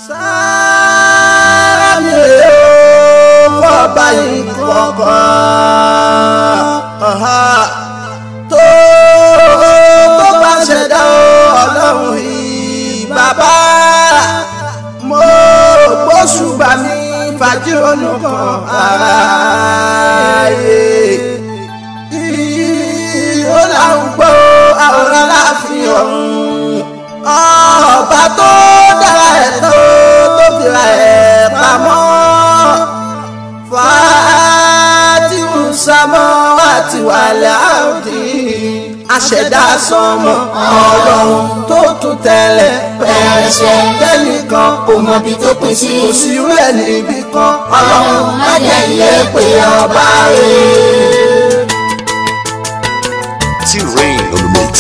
sáà mi ò fọba ìkọ̀kọ̀ tó tó bá ṣẹ̀dá ọlọ́run yìí bàbá mo gbóṣùbà mi fàájì olùkọ́ ààyè ó là ń gbọ́ àwòrán láàfin ọ̀run ọba tó dára ẹ̀ tó tó fìlà ẹ̀ pamọ́ fàátìwù sámọ́ àti wàlẹ̀ àwùjì aṣẹ̀dá sọmọ ọlọ́run tó tún tẹ̀lẹ̀ pẹ̀rẹ̀ṣẹ̀ tẹ́nìkan kò mọ ibi tó pín sí kò sí rẹ̀ níbi kan ọlọ́run má jẹ́ ilé pé ọba rẹ̀. T-Rain on the mix.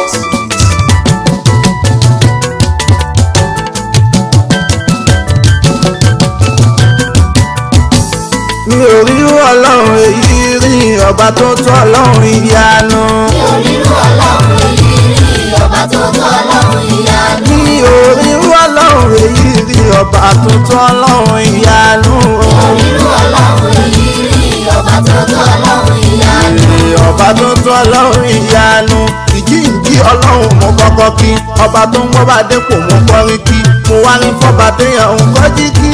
mi ò rí ọlọ́run èyí rí ọba tó tọ́ ọlọ́run ìyanu. mi ò rírú ọlọ́run èyí rí ọba tó tọ́ ọlọ́run ìyanu. mi ò rí ọlọ́run èyí rí ọba tó tọ́ ọlọ́run ìyanu. mi ò rírú ọlọ́run èyí rí ọba tó tọ́ ọlọ́run ìyanu. Èrè ọba tó tọ́ ọlọ́run ìyanu ìjíǹjí ọlọ́run mo kọ́kọ́ kí ọba tó ń gbọ́ bá dépò mo kọrin kí mo wá ní fọ́ba téèyàn ń kọ́jí kí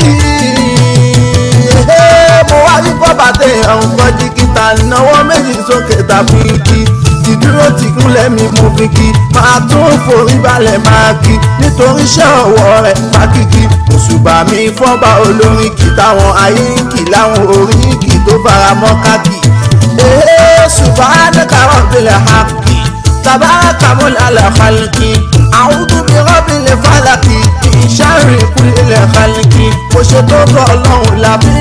mo wá ní fọ́ba téèyàn ń kọ́jí kí ta náwó méjì sókè tàbí kí ìdúró ti kúnlẹ̀ mi mo fi kí máa tún forí balẹ̀ máa kí nítorí iṣẹ́ ọwọ́ rẹ̀ fákìkí òṣùbà mi fọ́ba olórin kì táwọn ayé ń kì láwọn orin kì tó fara mọ́ káàkì. ee subhanaka rabbil haqqi tabaraka mulal khalqi a'udhu bi rabbil falaqi min sharri kulli khalqi mo ṣe tó tọ́ ọlọ́run làbí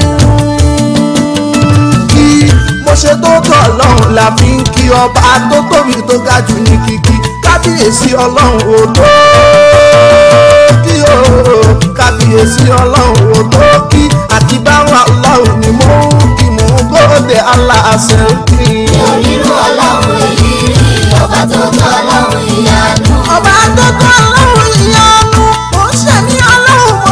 kí mo ṣe tó tọ́ ọlọ́run la fi ń kí ọba tó tóbi tó ga jù ní kíkí kábíyèsí ọlọ́run ò tó kí o kábíyèsí ọlọ́run ò tó kí àti báwọn ọlọ́run ni mo ń kí mo ń gbọ́dẹ aláṣẹ kí. mi ò rírú ọlọ́run èyí rí ọba tó tọ́ ọlọ́run ìyanu. ọba tó tọ́ ọlọ́run ìyanu mo ń ṣẹ̀mí ọlọ́run mo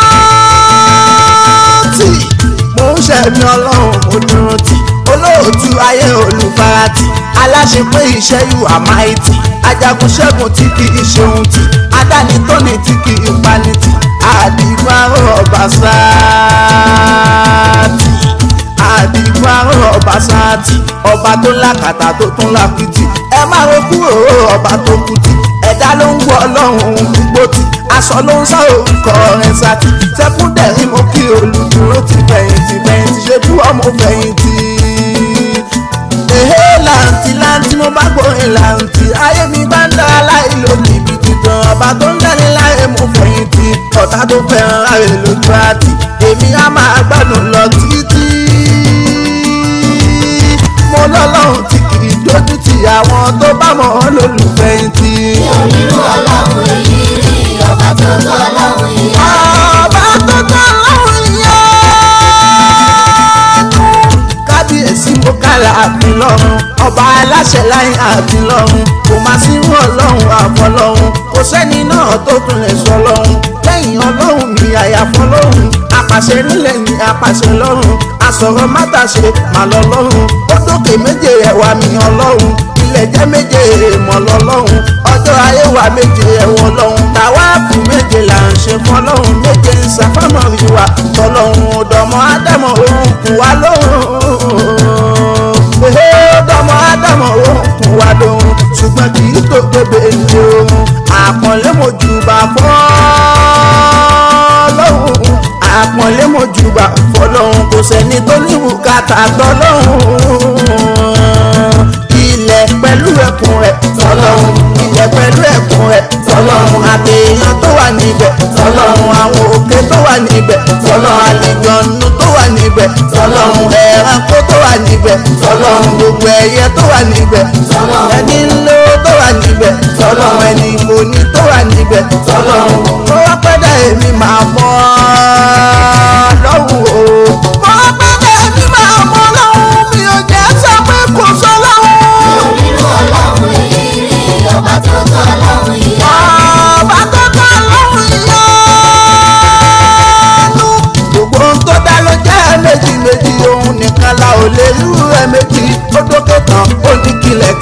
dán tì mo ń ṣẹ̀mí ọlọ́run mo dúró tì olóòtú ayé olùfarati aláṣẹ pé iṣẹ́ yù àmáìtì ajagun ṣẹ́gun tí kì í ṣeun tì adánitọ́ni tí kì í pani tì àdìgbàrò ọba sáàtì àdìgbàrò ọba sáàtì ọba tó lákàtà tó tún lákìtì ẹ má ro kúrò ọba tó kùtì ẹ̀dá ló ń gbọ́ ọlọ́run gbogbo tì aṣọ ló ń sá orúkọ rẹ̀ sátì sẹ́kúndẹ̀rín mo kí olùdúró ti fẹ̀yìntì fẹ̀yìntì ṣe bú ọmọ fẹ̀yìntì ehe lanti lanti mo bá gbórin lanti ayé mi bá ń dára láì lo níbi tuntun ọba tó ń dání láyé mo fẹ̀yìntì ọ̀tá tó fẹ́ràn láyé lójú àti èmi á máa gbádùn lọ títí mo lọ́lọ́run tí kì í dójú ti àwọn tó bá mọ̀ ọ́ lólùfẹ̀yìntì. mi ò rírú ọlọ́run èyí rí ọba tó tọ́ ọlọ́run ìyanu. ọba tó tọ́ ọlọ́run ìyanu. kábíyèsí mo kálá àfin lọ́run ọba aláṣẹ láyé àfin lọ́run kò má sí wọn ọlọ́run àfọlọ́run kò sẹ́ni náà tó tún lè sọ lọ́run lẹ́yìn ọlọ́run mi àyàfọ́ lọ́run apàṣẹ nílẹ̀ ní apàṣẹ lọ́run asọ̀rọ̀ mátàṣe mà lọ lọ́run ó dókè méje ẹ̀wà mi ọlọ́run ilẹ̀ jẹ́ méje èèmọ̀ lọ́lọ́run ọjọ́ ayé wa méje ẹ̀wọ̀n lọ́run tàwáàfù méje là ń ṣe fọlọ́run méje ń ṣàfámọ́ ìwà tọ́lọ́run ọ̀dọ́mọ ádámọ̀ òun kù wá lóhùn ehe ọ̀dọ́mọ ádámọ̀ òun kù wá lóhùn ṣùgbọ́n kì í tó gbébé ní ohun àpọ̀nlé mojúbà fọ́lọ́hùn àpọ̀nlé mojúbà fọ́lọ́hùn kò sẹ́ni tó ní bùkátà tọ́lọ́hùn ilẹ̀ pẹ̀lú ẹ̀kún rẹ̀ tọ́lọ́hún ilẹ̀ pẹ̀lú ẹ̀kún rẹ̀ tọ́lọ́hún àtẹ̀yàn tó wà níbẹ̀ tọ́lọ́hún àwọn òkè tó wà níbẹ̀ tọ́lọ́hún àlejòónú tó wà níbẹ̀ tọ́lọ́hún ẹranko tó wà níbẹ̀ tọ́lọ́hún gbogbo ẹyẹ tó wà níbẹ̀ ẹni ńlọ tó wà níbẹ̀ tọ́lọ́hún ẹni ìmọ̀ni tó wà níbẹ̀ tọ́lọ́hún tó wá pẹ́dà èmi máa mọ́ lọ́hùn o. mo wá pẹ́dà èmi máa mọ́ lọ́hùn mi ò jẹ́ sọ pé kò sọ lọ́hùn. mi ò rírú ọlọ́run èyí rí ọba tó tọ́ ọlọ́run ìyanu. ọba tó tọ́ lọ́hùn ìyanu.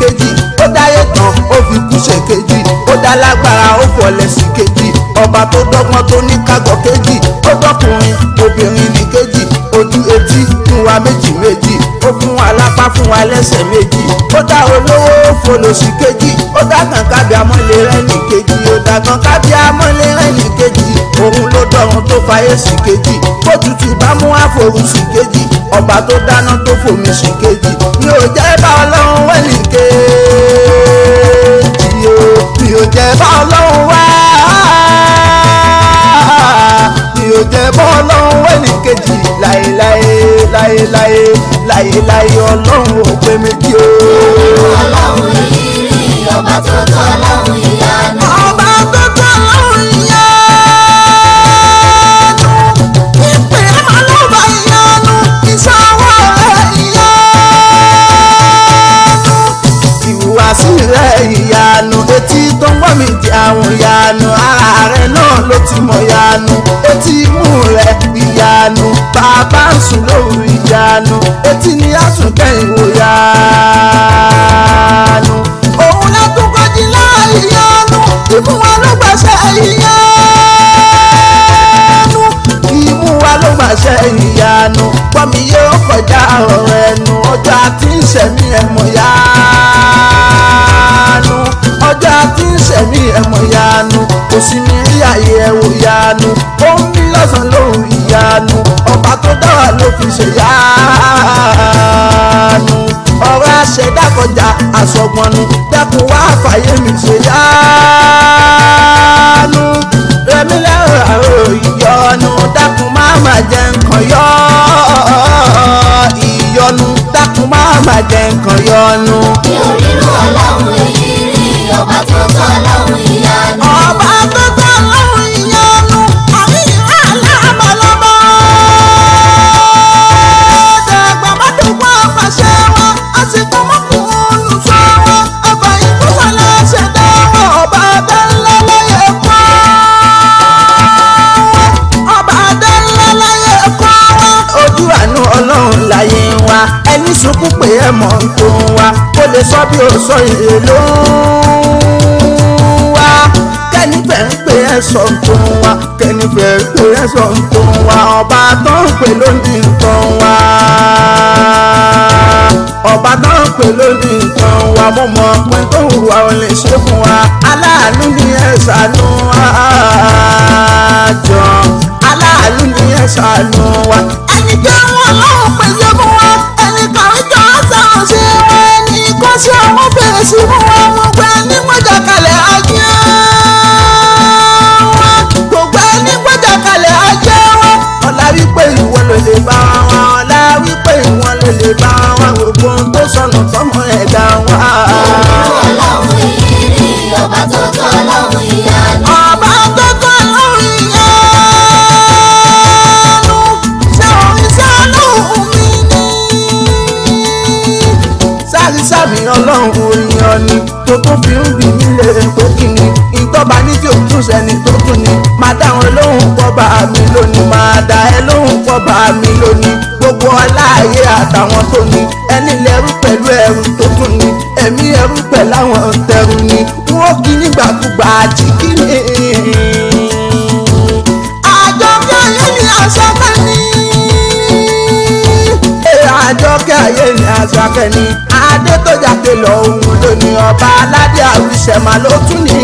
kejì ó dáyé tán ó fi kú ṣe kejì ó dá lágbára ó fọlẹ̀ sí kejì ọba tó dọ́gbọ́n tó ní kágọ̀ kejì ó dọ́kùnrin obìnrin ní kejì ojú etí fún wa méjì méjì ó fún wa lápá fún wa lẹ́sẹ̀ méjì ó dá olówó ó folòṣì kejì ó dá kan kábíà mọ́lẹ̀ rẹ̀ ní kejì ó dá kan kábíà mọ́lẹ̀ rẹ̀ ní kejì òun ló dọ̀run tó fayé sí kejì bó tutù bá mú àforùn sí kejì ọba tó dáná tó fòmí sí kejì mi ò jẹ́ bá ọlọ́run wẹ́lì kejì o mi ò jẹ́ bá ọlọ́run wá mi ò jẹ́ bá ọlọ́run wẹ́lì kejì láéláé láéláé láéláé ọlọ́run ò pé méjì o. ọlọ́run ìrírí ọba tó tọ́ ọlọ́run ìyanu. ọba tó tọ́ ọlọ́run ìyanu ìpè ọlọ́ba ìyanu ìṣọwọ́ rẹ̀ ìyanu ìhùwàsí rẹ̀ ìyanu etí tó ń gbọ́ mi di àwọn ìyanu ara rẹ̀ náà ló ti mọ̀ ìyanu etí imú rẹ̀ ìyanu bàbá ń sùn lóru ìyanu etí ni a sùn kẹ́yìn wò ìyanu òun látún kọjí láì ìyanu ìmú wa ló gbàṣẹ ìyanu ìmú wa ló gbàṣẹ ìyanu pọ́nmi yóò kọjá ọ̀rọ̀ ẹnu ọjọ́ àti ìṣẹ̀mí ẹ̀mọ̀ yanu ọjọ́ àti ìṣẹ̀mí ẹ̀mọ̀ yanu kò sí ní rí àyè ẹ̀wò yanu ó ń bí lọ́sàn-án lóhùn ìyanu ọba tó dáwà ló fi ṣe yanu ọ̀rọ̀ àṣẹdá kọjá àsọgbọnnu dẹ́kun wá fàyè mi ṣe yanu rẹmi lẹ́rọ àrò ìyọnu dákun má má jẹ nǹkan yọ ìyọnu dákun má má jẹ nǹkan yọnu. mi ò rírú ọlọ́run ìrírí ọba tó tọ́ ọlọ́run ìyanu. ọba tó tọ́ lọ́rùn ìyanu àrí aláàmọ̀lọ́mọ́. dàgbà má dùgbọ́ pàṣẹ wọn àsìkò mọ́kùnrin olùsọ wọn ọba ìkúsọ̀lẹ̀ ṣẹ̀dá wọn ọba adánlá láyé kọ́ wọn ọba adánlá láyé kọ́ wọn. ojú àánú ọlọ́run láyé wa ẹni sunkún pé ẹ mọ̀ ń tó wa kó lè sọ bí ó sọ èlò wa kẹ́ni fẹ́ ń pè ẹ́ sọ tó wa kẹ́ni fẹ́ ń pè ẹ́ sọ tó wa ọba tó ń pè lónìí nǹkan wa ọba tó ń pè lónìí nǹkan wa mo mọ̀ pé tó ń wà ó lè ṣe fún wa aláàánú ni ẹ ṣàánú àjọ aláàánú ni ẹ ṣàánú wa ẹni jẹ́ wọn lọ́wọ́ pèsè fún wa ẹni kàwé jọ sàn ṣe wa ẹni kọ́ sí àwọn bèrè sí fún wa mo gbẹ ní gbọ́dọ̀kalẹ̀ ajé wa gbogbo ẹni gbọ́dọ̀kalẹ̀ ajé wa ọ̀la wípé ìwọ ló lè bá wọn ọ̀la wípé ìwọ ló lè bá wọn gbogbo ohun tó sọnù tọmọ ẹ̀dá wa. ọlọ́run ìrírí ọba tó tọ́ ọlọ́run ìyanu. ọba tó tọ́ lórí ìyanu ṣé orin ṣé ọlọ́run mi ni. sáré sàmì ọlọ́run orin ọ̀ni tó tún fi ń bì mí lè pé kí ni ìtọ́ba ní tí ò tún sẹ́ni tó tún ni máa dá wọn lóhùn pọ́ba mi lónìí máa dá ẹ lóhùn pọ́ba mi lónìí gbogbo aláàyè àtàwọn tó ní ẹni lẹ́rú pẹ̀lú ẹrù tó tún ní ẹ̀mí ẹrú pẹ̀lú àwọn tẹrù ni wọ́n kí nígbàkúgbà àjíkí ni. àjọ bí ayé ni àṣà kan ní àjọkẹ́ ayé ni àṣàkẹ́ ni adé tó jáde lọ òun lónìí ọba aládé àwíṣẹ́mà ló tún ní.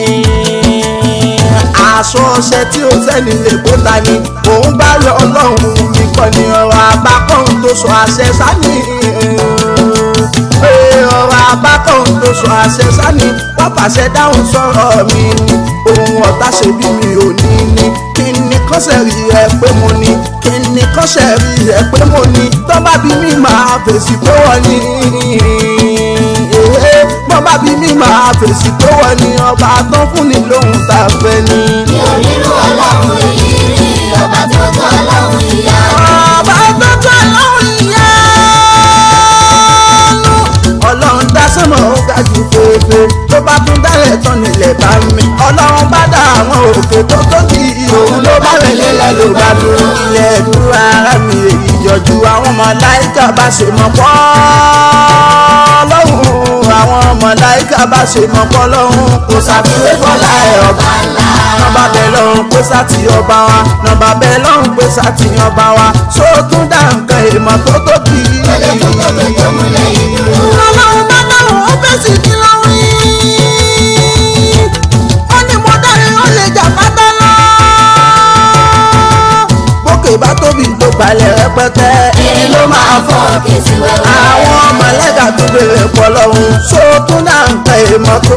aṣọ ọṣẹ tí ó sẹ́ni lè kó ta ni òun bá lọ ọlọ́run mi kọ́ ni ọ̀rọ̀ abákọ́hún tó sọ àṣẹ sani. pé ọ̀rọ̀ abákọ́hún tó sọ àṣẹ sani wọ́n fàṣẹ dáhùn sọ̀rọ̀ mi ni ohun ọ̀tá ṣe bí mi ò ní ní kí ni kọ́sẹ̀ rí ẹ pé mo ní kí ni kọ́sẹ̀ rí ẹ pé mo ní tó bá bí mi máa fèsì pé wọ́n ní. bọ́ bá bí mi máa fèsì pé wọ́n ní ọba tó fún ni lóhun tá a fẹ́ ni. mi ò rírú ọlọ́run ìrírí ọba tó tọ́ ọlọ́run ìyanu. ọba tó tọ́ lọ́hùn ìyanu. ọlọ́run dá sọ́mọ̀ ó ga jù fèèfè tó bá tún dálẹ̀ tán nílẹ̀ bá mi. ọlọ́run bá dá àwọn òkè tó tóbi òun ló bá rẹ̀ lélẹ̀ ló bá dúró. ilẹ̀ dúró ara mi èyí jọjú àwọn màláíkà bá ṣe mọ̀ pọ́ lọ́hùn àwọn mọ̀láìkà bá ṣe mọ̀ pọ́ lọ́hún kò ṣàfiwé fọlá ẹ̀ ọba ńlá. nọba bẹ lọ́hún pé sátì ọba wa nọba bẹ lọ́hún pé sátì ọba wa sóòtún dá nǹkan èèmọ̀ tó tóbi. Lọ́lẹ̀ tó tóbi tó múlẹ̀ yìí dúró. ọlọ́run bá dáhùn ó fèsì kí lọ́wọ́ ó ní mo dáre ó lè jà pátá lọ. bókè bá tóbi tó balẹ̀ rẹpẹtẹ Irin ló máa fọ́ kìsì wẹ́wẹ́. àwọn mọ̀lẹ́gà tó bèrè pọ̀ lọ́hùn sóòtún dá nǹkan èèmọ̀ tó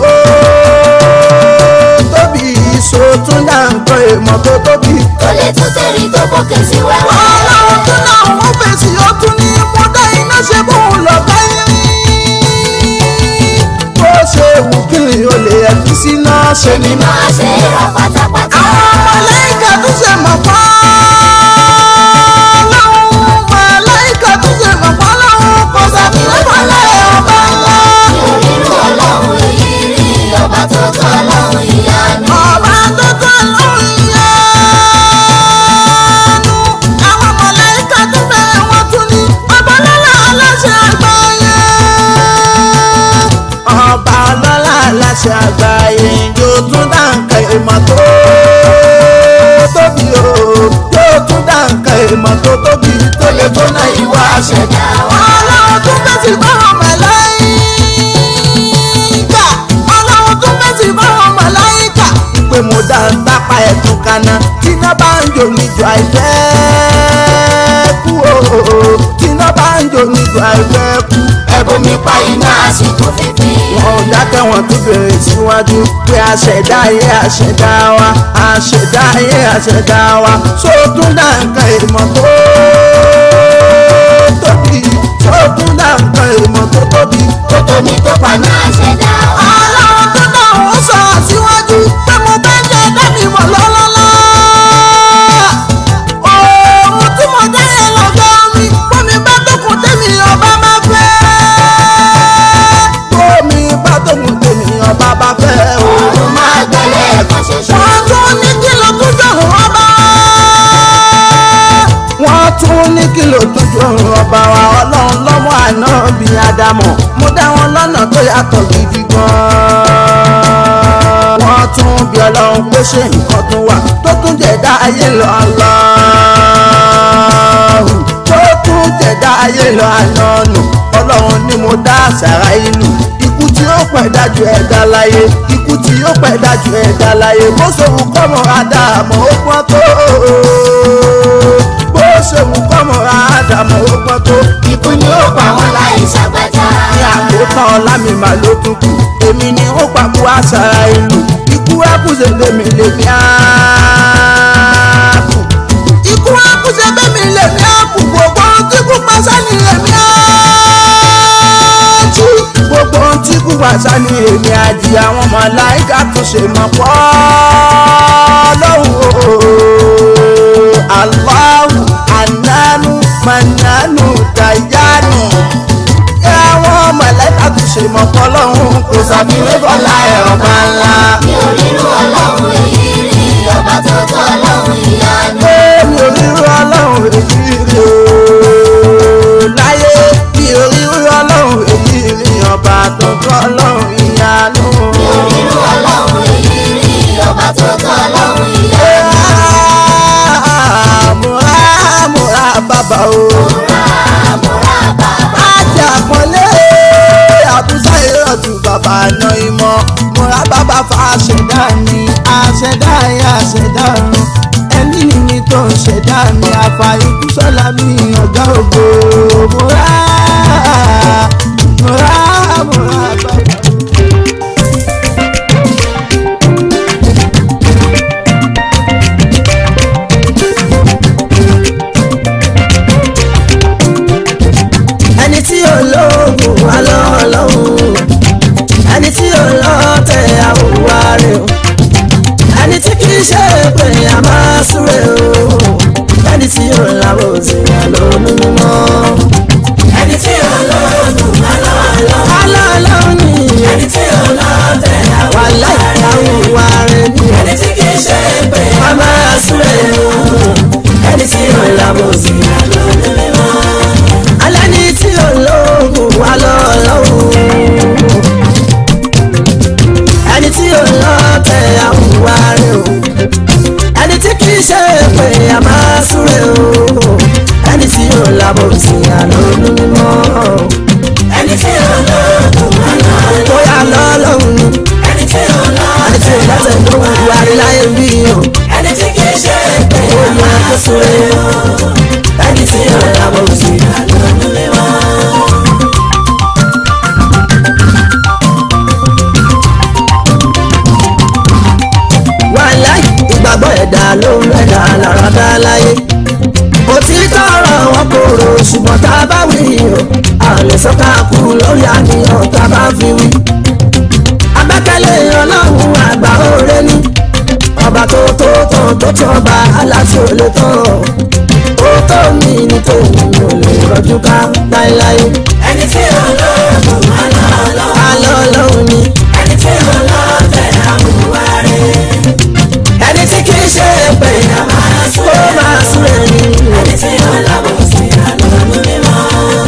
tóbi sóòtún dá nǹkan èèmọ̀ tó tóbi. Tó lè tún tẹ̀rí tó fọ́ kìsì wẹ́wẹ́. ọlọ́run tó náà wọ́n fèsì ó tún ní mo dá iná ṣe bóun lọ báyìí. bó ṣe wù kí ni o lè ẹ̀fí síná ṣe ni Ni máa ṣe é rà pátápátá. àwọn mọ̀lẹ́kà tó ṣe mọ̀ pọ́ lọ́hùn mọ̀lẹ́kà tó ṣe mọ̀ pọ́ lọ́hùn kò sàbí lọ́kọ̀ọ́lẹ́ ọba ńlá. Mi ò rírú ọlọ́run èyí rí. Ọba tó tọ́ ọlọ́run ìyanu. ọba tó tọ́ lọ́hùn ìyanu àwọn mọ̀lẹ́kà tó bẹ̀rẹ̀ wọn tún ní ọba lọ́la aláṣẹ àgbáyé. ọba lọ́la aláṣẹ àgbáyé yóò tún dá nǹkan ìmọ̀ tó tóbi o yóò tún dá nǹkan ìmọ̀ tó tóbi tó lè tó náà ìwà àṣẹdá. ọlọ́run tún bẹ́ẹ̀ sì bá wọn màláíkà ọlọ́run tún bẹ́ẹ̀ sì bá wọn màláíkà. pé mo dá ń tápá ẹ̀tún kaná tíná bá ń jò níjọ àìfẹ́ kú o tíná bá ń jò níjọ àìfẹ́ kú. ẹ̀bùn mi pa iná Àsìkò fífi. wọn ò dákẹ́ wọn tún bèrè síwájú pé àṣẹ̀dá ayé àṣẹ̀dá wa àṣẹ̀dá ayé àṣẹ̀dá wa sótún dá nǹkan ìmọ̀ tó tóbi sótún dá nǹkan ìmọ̀ tó tóbi tó tóbi tó pa Paná àṣẹdá wa. aláwọ̀ tó náà ó sọ síwájú pé mo fẹ́ jẹ́ dẹ́mi mọ̀ lọ́lọ́lá. Òòrùn tí mo dá yẹn lọ́jọ́ mi, bómi bá tókun tèmi ọba bá fẹ́. Bómi bá tókun tèmi ọba bá fẹ́. Òòrùn máa gbẹ́lẹ̀ ẹ̀kan ṣoṣo. Wọ́n tún ní kí ló tún jọ̀rùn ọba. Wọ́n tún ní kí ló tún jọ̀rùn ọba wa ọlọ́run lọ́mọ àná bíi Ádámọ̀. Mo dá wọn lọ́nà tó yàtọ̀ gidi gan-an. Wọ́n tún bí ọlọ́run pé ṣé nǹkan tún wà tó tún jẹ̀dá ayé lọ Allahu. Tó tún jẹ̀dá ayé lọ àlọ́nù. Ọlọ́run ni mo dá àṣàrà ìlú. Ikú tí ó pẹ̀ dájú ẹ̀dá láyé. Ikú tí ó pẹ̀ dájú ẹ̀dá láyé. Bó ṣe wù kọ́mọ Ádámọ̀ ó pọ́n tó. Bó ṣe wù kọ́mọ Ádámọ̀ ó pọ́n tó. Ikú ni ó pa wọn láì ṣàgbájá. Ní àkótán ọlámi mà ló tún kù. Èmi ni ó pàkó àṣàrà ìlú. Ikú ẹ̀kúṣe lèmi lèmi ààbò. Ikú ẹ̀kúṣe bẹ́mi lèmi ààbò. Gbogbo ohun tí kú pàṣẹ ni èmi ààjì. Gbogbo ohun tí kú pàṣẹ ni èmi àjì. Àwọn màláíkà tún ṣe mọ̀ pọ́ lọ́hùn o. Allahu Ananu Mananu Dayanu àwọn mọ̀lẹ́ta tún ṣe mọ̀ fọlọ́hún kò sàfihàn fọlá ẹ̀ ọba ńlá. Mi ò rírú ọlọ́run èyí rí. Ọba tó tọ́ ọlọ́run ìyanu. pé mi ò rírú ọlọ́run èyí rí o láyé mi ò rírú ọlọ́run èyí rí ọba tó tọ́ ọlọ́run ìyanu. Mi ò rírú ọlọ́run èyí rí. Ọba tó tọ́ ọlọ́run ìyanu. múra múra bàbá o. Múra bàbá. ajá àpọ́nlé àbúzá ìrọ̀tù bàbá àná ìmọ̀ múra bàbá fa àṣẹdá ni àṣẹdá ẹ̀ àṣẹdá ọ̀run ẹni nìyí tó ń ṣẹ̀dá mi àfàìkú sọ́la mi ọ̀gá ògo múra múra múra bàbá. ẹni tí ò lóògùn wá lọ́wọ́ lọ́wọ́ ẹni tí ò lọ́tẹ̀ àwòwá rẹ̀ o ẹni tí kì í ṣe pé a máa súre o ẹni tí ò láwọ̀ òsì yà ló mú mọ́ í ṣe pé a máa súre o ẹni tí yóò lábọ̀ sí àná ló mímọ́ ẹni tí ó lọ́dún àná bóyá lọ́lọ́run ni ẹni tí ó ẹni tí lọ́dún yóò lọ́sẹ̀ tó wù wárí láyé bí o ẹni tí kì í ṣe pé ó yẹ kó súre o ẹni tí yóò lábọ̀ sí àná ló mímọ́. wàláì ìgbàgbọ́ ẹ̀dá ló ń rẹ̀dá lára dá láyé òtítọ́ ọ̀rọ̀ wọn kò rò ṣùgbọ́n tá a bá wí o a lè sọ́ka kú lórí àníyàn tá a bá fi wí. abẹ́kẹ̀lé ọlọ́run àgbà òre ní ọba tó tó tán tó tán ọba aláṣẹ ò lè tán ó tó mi ní tòun mi ò lè rọjú ká láéláé. ẹni tí ó lọ́dún àná lọ́wọ́ alọ́ ọlọ́run ni ẹni tí ó lọ́dún àmúwárí ẹni tí kì í ṣe pé a máa ó súre máa súre ní. ẹni tí ó lábọ̀ sí àná mímọ́.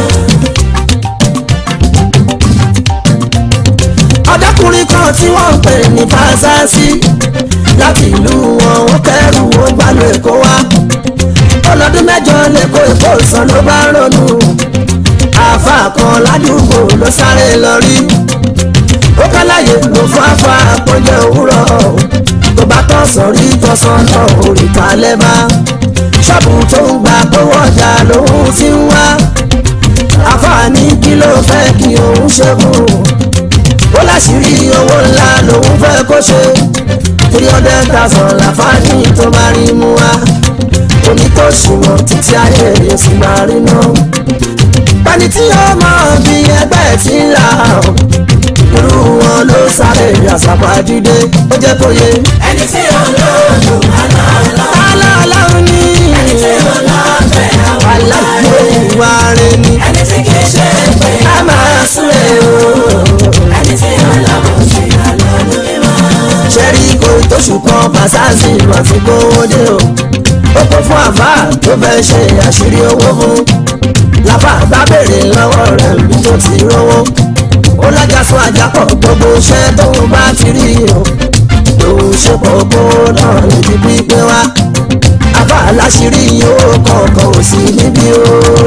ọ̀dọ́kùnrin kan tí wọ́n ń pè ní fásásí láti ìlú wọn wọ́n kẹ́rù ó gbàlù èkó wá ọlọ́dún mẹ́jọ lẹ́kọ̀ọ́ èkó sàn ló bá ronú àáfà kan ládùúgbò ló sáré lọ rí ó kálàyé ló fún àfà àpọ́njẹ òwúrọ̀ tó bá tọ̀sán rí tọ̀sán náà òrìkà lẹ́bà ṣọ́ọ̀bù tó ń gba owó ọjà lòun ti ń wá àfààní kí ló fẹ́ kí òun ṣe fún un ó láṣìírí owó ńlá lòun fẹ́ kó ṣe three hundred thousand láfáàní tó máa rí mú wá onítòṣùwọ̀n títí ayé rẹ̀ sì máa rí ná. pẹ́ni tí ó mọ̀ bí ẹgbẹ́ ti ń là ó irú wọn ló sáré àṣàpàdídé ó jẹ́ kó yé. ẹni tí ó lọ́dún àná lọ́wọ́ aláàláhùn ní ẹni tí ó lọ́dún àmúwárí aláìwé ìwà rẹ̀ ni ẹni tí kì í ṣe pé a máa súre o. ẹni tí ó lábọ̀ sí àná mímọ́. ṣẹ́rí kò tóṣù kan fàṣásì wọ́n ti kówó dé o ó kó fún àfà tó fẹ́ ṣe àṣírí owó fún làfà bá béèrè lọ́wọ́ rẹ̀ bí tó ti rówó ó lájà sún àjàpọ̀ gbogbo iṣẹ́ tóun bá ti rí o lòun ṣe pọ̀ kó náà níbi pípé wá àfà láṣírí owó kọ̀ọ̀kan ò sí níbí o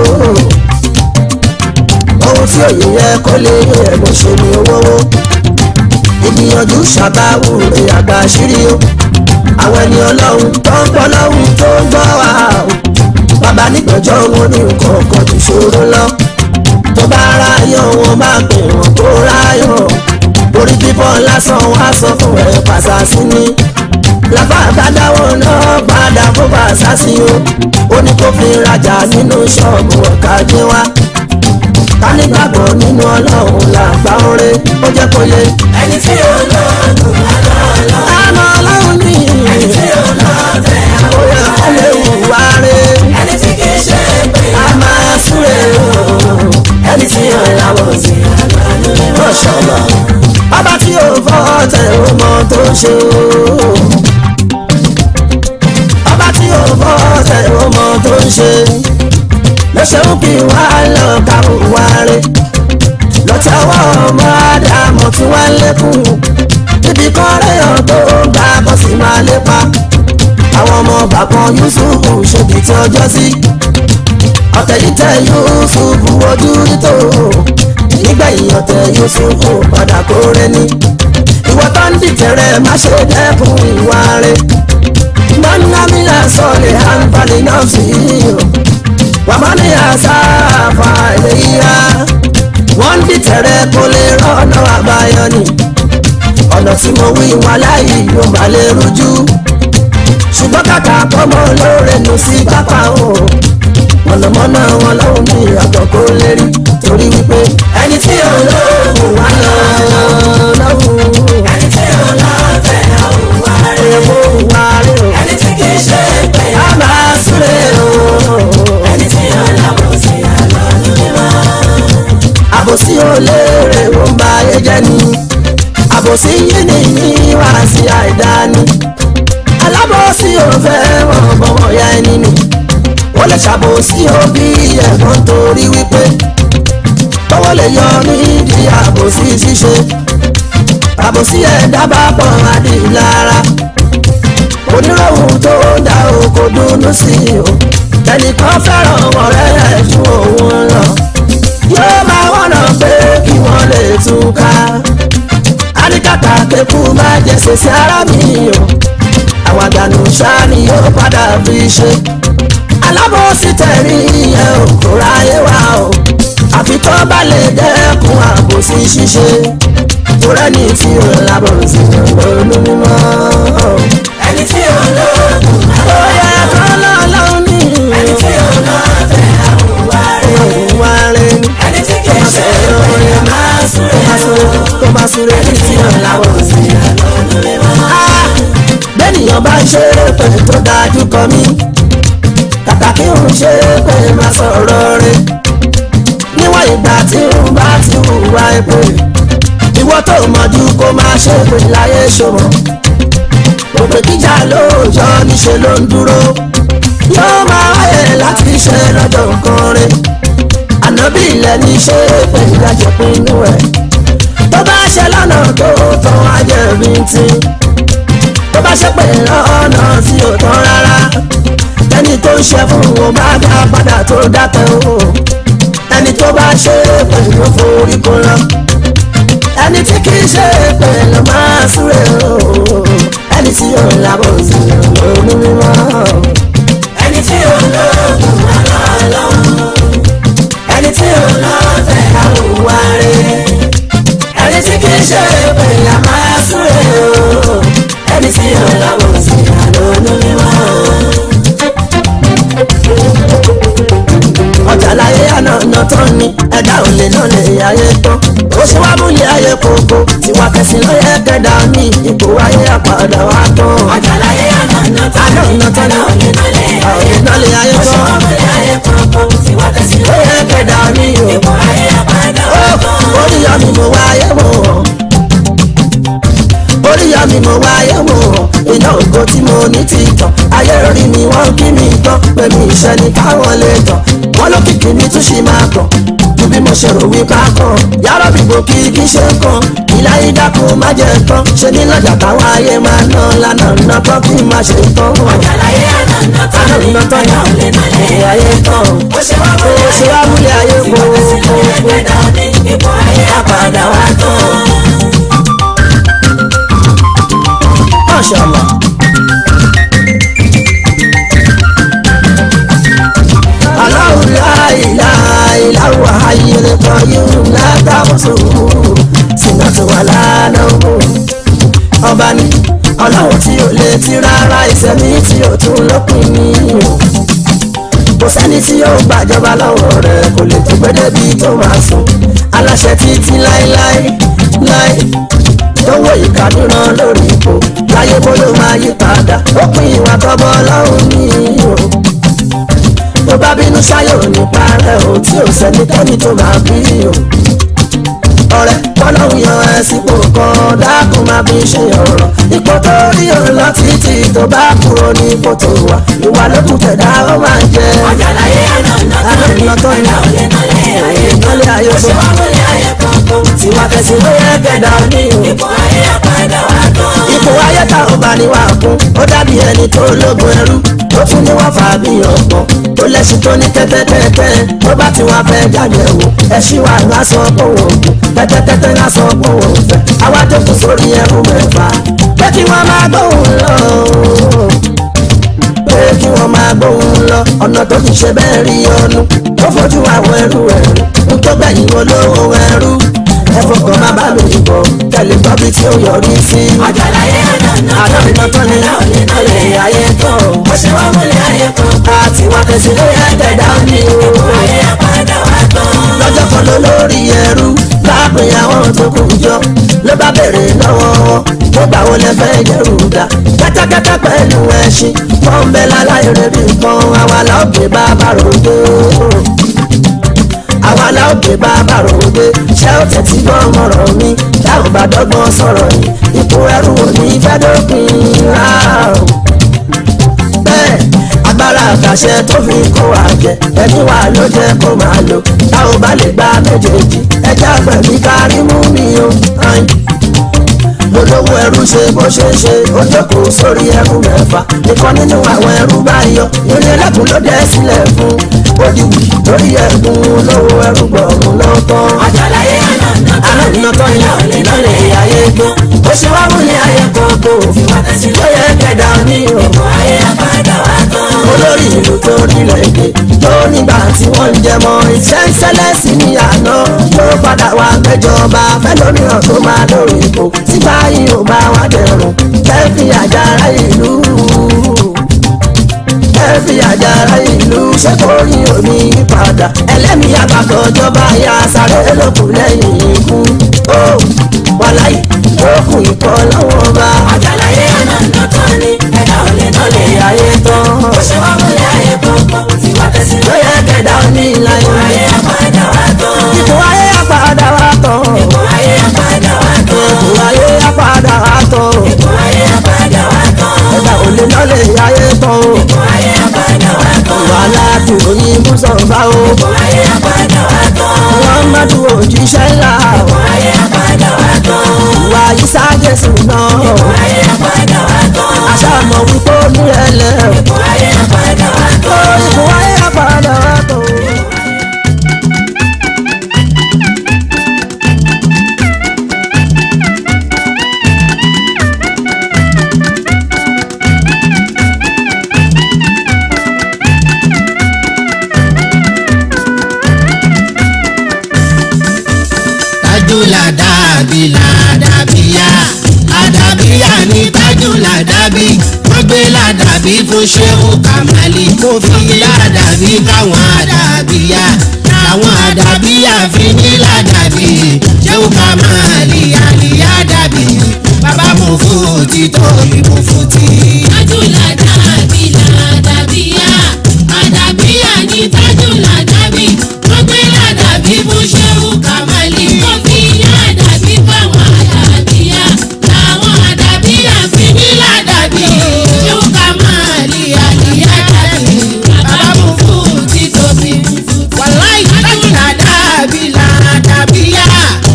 ohun tí òye yẹ kó lè ẹ̀ ló ṣe ní owó wó ìgbìyànjú ṣàbáwò rẹ̀ àgbà àṣírí o àwọn ẹni ọlọ́run tó ń gbọ́ lọ́hùn tó ń gbọ́ wá o bàbá nígbàjọ́ wọn ní nǹkan kan tó ṣòro lọ tó bá ráyọ̀ wọn máa pè wọ́n tó ráyọ̀ orí bíbọ́ lásán wá sọ fún ẹ pàṣásí ni lábá àbádáwọ̀ náà padà fún pàṣásí o ó ní kó fi rajà nínú ṣọ́ọ̀bù ọ̀ka gbé wá ká nígbàgbọ́ nínú ọlọ́run làgbà oore ó jẹ́ kó yé ẹni tí ó lọ́dún àná lọ́wọ́ àmọ́ ọlọ́run ní ẹni tí ó lọ́dún òye ọlẹ́ ìwà rẹ̀ ẹni tí kì í ṣe pé a máa súre o ẹni tí ó láwọ̀ sí mọ̀ṣọ́lá ọba tí ó fọ́ tẹ̀ ó mọ tó ṣe o ọba tí ó fọ́ tẹ̀ ó mọ tó ń ṣe ló ṣe ń kí wá lọ ká wá rẹ̀ lọ́tẹ̀wọ́ ọmọ àdàmọ̀ tí wọ́n lékún níbi kan réyàn tó ń gbà bọ́ sí máa lépa àwọn ọmọ bàkan Yusufu ṣèbí tí ọjọ́ sí ọ̀tẹ̀ yìí tẹ Yusufu ojú nítò nígbẹ̀yìn ọ̀tẹ̀ Yusufu padà kórè ní ìwọ tó ń dìtẹ̀rẹ̀ má ṣe dẹ́kun ìwà rẹ̀ mọ́nàmílà sọ̀lẹ̀ àǹfààní náà sí i wàmánì àṣàfà ìlẹ́yà wọ́n ń dìtẹ̀rẹ̀ kó lè rọ́nà àbáyọ ni ọ̀nà tí mo wí wọn láyé yóò bá lè rújú ṣùgbọ́n kàkà kọ́mọ lóore nù sí pápá o mọ̀nàmọ́ná wọn lọ́hùn ní àgbọ̀ kó lè rí torí wípé ẹni tí ò lóògùn wá lọ lọ́hùn ẹni tí ó lọ́dún àmúwárí èèwọ̀ wá rí o ẹni tí kì í ṣe pé a máa súre o ẹni tí ó lábọ̀ sí àná mímọ́. àbòsí ò léèrè ó ń ba ayé jẹ́ ni àbòsí yìí ni ní wá sí àìdáni alábòsí ò fẹ́ wọn bọ̀wọ̀ ya ẹni ni ó lè ṣàbòsí òbí ẹ̀gbọ́n torí wípé tọwọ́ lè yọ nídìí àbòsí ṣíṣe àbòsí ẹ̀dá bá pọ̀ adìlára onírọ̀hún tó dá o ronú sí i o ẹnìkan fẹ́ràn ọ̀rẹ́ ẹ̀ ju òun lọ yóò máa wọ́nà pé kí wọ́n lè túká àríkàtà kékù máa jẹ̀sẹ̀ sí ara mi o àwàdànù ṣáà ni yóò padà fi ṣe alábòsí tẹ̀rí ìyẹn ò kó ráyé wá o àfi tó bá lè dẹ́kun àbòsí ṣíṣe torẹ́ni tí ò lábòsí ronú mímọ́. ẹni tí ò lóògùn ó yẹ kọ́ lọ́lọ́run ní ẹni tí ò lọ́fẹ̀ àwùwá rẹ̀ òun wá rẹ̀ ní. ẹni tí kì í ṣe òye máa súré tó bá súré ní tí ò lábòsí. ronú mímọ́. bẹ́ẹ̀nìyàn bá ń ṣe pé tó dájú kọ mí kàkà kí n ṣe pé má sọ̀rọ̀ rẹ̀ níwọ̀n ìgbà tí n bá ti hùwà èpè ìwọ tó mọ̀jú kó máa ṣe pé láyé ṣòro òpè kíjà lóòjọ́ níṣẹ́ ló ń dúró yóò máa wáyé láti ṣe lọ́jọ́ nǹkan rẹ̀ ànábì ilẹ̀ ní ṣe pé ìdájọ́ pinnu ẹ̀ tó bá ṣe lọ́nà tó tán ajẹ́bí tí tó bá ṣe pé lọ́nà tí ò tán rárá ẹni tó ń ṣe fún wọn bá dá padà tó dákẹ́ o ẹni tó bá ṣe pé ló forí kó lọ ẹni tí kì í ṣe pé ló máa súré o ẹni tí ò lábọ̀ sí lórí mímọ́ ẹni tí ò lóògùn alọ́lọ́hún ẹni tí ò lọ́fẹ̀ àwùwá rẹ̀ ẹni tí kì í ṣe pé a máa súré o ẹni tí ò lábọ̀ sí àlọ́nú mímọ́. ọjà láyé ànàna tán ni ẹ̀dá ò lè náà lè ayé tán ó ṣe wá múlẹ̀ ayé kòkó tiwa kẹsì lọ́yẹ̀ kẹ́dà ní ipò ayé àpàdà wá tán. ọjà láyé ànàna tán ànàna tán ni ẹ̀dá ò lè náà lè àwọn ayé lè náà lè ayé ó ṣe tán. wá múlẹ̀ ayé kọ̀ọ̀kan tiwa kẹsì lọ́yẹ̀ kẹ́dà ní o. ipò ayé àpáàdà wá tán. oríyá mi mo wá ayé mọ̀ oríyá mi mo wá ayé mọ̀ iná ògo tí mo ní ti tàn ayé rí mi wọ́n kí mi tán pẹ̀lú iṣẹ́ ní káwọn lè tàn wọ́n ló kìkì mi tún ṣì máa kàn ju bí mo ṣe rò wí ká kàn yàrá bí mo kí kí ṣe kàn ìlà ìdákun má jẹ tán ṣe ní lọ́jà táwọn ayé máa ná lánà ná tán kí n má ṣe tán ọjà láyé ànàna tán àná tán ẹ̀dá ò lè náà lè ní ayé tán ó ṣe wá ó ṣe wá múlẹ̀ ayé tiwa kẹsì lọ́yẹ̀ kó kẹ́dà ní ipò ayé àpáàdà wá tán. Mashallah. Allahu la ilaha illa huwa hayyul qayyum la ta'khusuhu sinatun wa la nawm. Ọba ni ọlọ́run tí ò lè ti rárá ìsẹ̀mí tí ò tún lópin ní o. Kò sẹ́ni tí yóò gbàjọba lọ́wọ́ rẹ̀ kò lè tó gbẹ́dẹ́bí tó máa sùn. Aláṣẹ títí láéláé láé lówó ìkàdúrà lórí ipò láyé bóyá máa yí padà ó pin ìwà tọ́bọ̀ ọlọ́run ní o tó bá bínú ṣáyò ní parẹ́ o tí ò sẹ́nikẹ́ni tó máa bí o ọ̀rẹ́ kọ́lọ́hún yan ẹ sípò kan dákun máa fi ṣe ọ̀rọ̀ ipò tó rí o lọ títí tó bá kúrò ní ipò tó wà ìwà lókùn tẹ̀dá ó máa jẹ ọjà láyé ànàna tán àná tó ní ẹ̀dá ò lè náà lè ayé ìmọ̀lẹ̀ ayé ó tó ṣe wá múlẹ̀ ayé kọ̀ọ̀kan tiwa kẹsì ló yẹ kẹdà ní o. ipò ayé àpáàdà wá tán. ipò ayé tá ò bá ní wà kún ó dàbí ẹni tó lógun ẹrú ó tún ní wọ́n fà bí ọ̀pọ̀ tó lẹ́sìn tó ní kẹ́tẹ́kẹ́tẹ́ tó bá ti wọ́n fẹ́ jáde wò ẹṣin wà ńlá sọ pé wò ó kẹ́tẹ́kẹ́tẹ́ ńlá sọ pé wò ó fẹ́ àwa tó kù sórí ẹrú mẹ́fà pé kí wọ́n máa gbóhùn lọ pé kí wọ́n máa gbóhùn lọ ọ̀nà tó fi ṣe bẹ́ẹ̀ rí ọnu ó fojú àwọn ẹrú ẹrú ń tó gbẹ̀yìn olówó ẹrú ẹ̀fọ́ kan má bá mi bọ̀ tẹ̀lé gbọ́ bí tí ó yọrí sí ọjà láyé ànàna àná tán iná tán ni ẹ̀dá ò lè náà lè ọ̀lẹ́ ayé tán ó ṣe wá múlẹ̀ ayé kọ̀ọ̀kan àti wà kẹsì ló yẹ kẹdà ní ipò o. ayé àpáàdà wá tán. lọ́jọ́ kan ló lórí ẹrú láàpin àwọn tó kù jọ ló bá bèrè lọ́wọ́ wọn ó gbà wọlé fẹ́ jẹ́rù dá kẹ́tẹ́kẹ́tẹ́ pẹ̀lú ẹṣin wọ́n ń bẹ láláì rẹ̀ bí kan àwa la ó gbé bàbá rògbò àwa la ó gbé bàbá rògbò ṣé ó tẹ̀tí gbọ́ ọmọràn mi dáhùn bá dọ́gbọ́n sọ̀rọ̀ yìí ipò ẹrú ò ní fẹ́ dópin rárá o bẹ́ẹ̀ agbára àkàṣẹ tó fi kó wa jẹ ẹni wà ló jẹ kó máa lò tá ò bá lè gba méjèèjì ẹjẹ àgbẹ̀mí kárí mú mi o. ayin. lolówó ẹrú ṣe bó ṣe ṣe ó jókòó sórí ẹrú mẹ́fà nìkan nínú àwọn ẹrú bá yọ yọ lórí ẹlẹ́kùn ló dẹ́ sílẹ̀ fún òdìwì lórí ẹ̀gún olówó ẹrú gbọ̀ọ̀rùn lọ́tọ́. àjàláyé àná aláìná tó yẹ òní lọ́lẹ̀ ayé gbó ó ṣe wá múlẹ̀ ayé kókó ló yẹ kẹ̀dá ní òkú ayé àpàdà wá tán. olórí ìlú tó nílẹ̀ èdè tó nígbà tí wọ́n ń jẹmọ iṣẹ́ ń ṣẹlẹ̀ sí ní àná ló padà wá gbẹjọba fẹlómìíràn tó máa lórí ipò sígbà yìí ò bá wá dẹrùn kẹfì àjàrà ìlú kẹfì àjàrà ìlú ṣé kò rí òní padà ẹlẹ́mìí àbàkọ́ ìjọba ya sáré lókun lẹ́yìn ikú ó wàláyé lókun ìkọ́ lọ́wọ́ bá àjàláyé àná tán ni ẹ̀dá ò lè náà lè ayé tán ó ṣe wá múlẹ̀ ayé kókó tí wá tẹ̀sí ló yẹ kẹ̀dá ní ìlànà ayé àpàdà wá tán. ipò ayé àpàdà wá tán ayé àpàdà wá tán. ipò ayé àpàdà wá tán ayé àpàdà wá tán. ẹ̀dá ò lè náà lè ayé tán o ayé àpàdà wá tán. wàhálà tó oyin mú sọ̀fà o ayé àpàdà wá tán. muhammadu òjíṣẹ́ ńlá ayé àpàdà wá tán. wà isa jésù náà ayé àpàdà wá tán. àṣà mọ̀ wípé ó ní ẹlẹ́ ayé àpàdà wá o tán. ipò ayé àpàdà wá tán o. tajula dàbí làdàbíyá àdàbíyá ní tajula dàbí wọ́n gbé làdàbí fún ṣéwù kàmálì kó fi làdàbí káwọn àdàbíyá àwọn àdàbíyá fi ní làdàbí ṣéwù kàmálì àlìyá dàbí bàbá mo fún ti tó ìbò fún ti. Tájúlà dàbí làdàbíyá, àdàbíyá ní tájúlà dàbí. Wọ́n gbé làdàbí fún Ṣéhù Kàmálì. Wọ́n fi làdàbí fáwọn àdàbíyá. Làwọn àdàbíyá fi ní làdàbí. Ṣéhù Kàmálì àdìyá dàbí. Bàbá mú fún títóbi mú fún tí. wàláì tájúlà dàbí làdàbíyá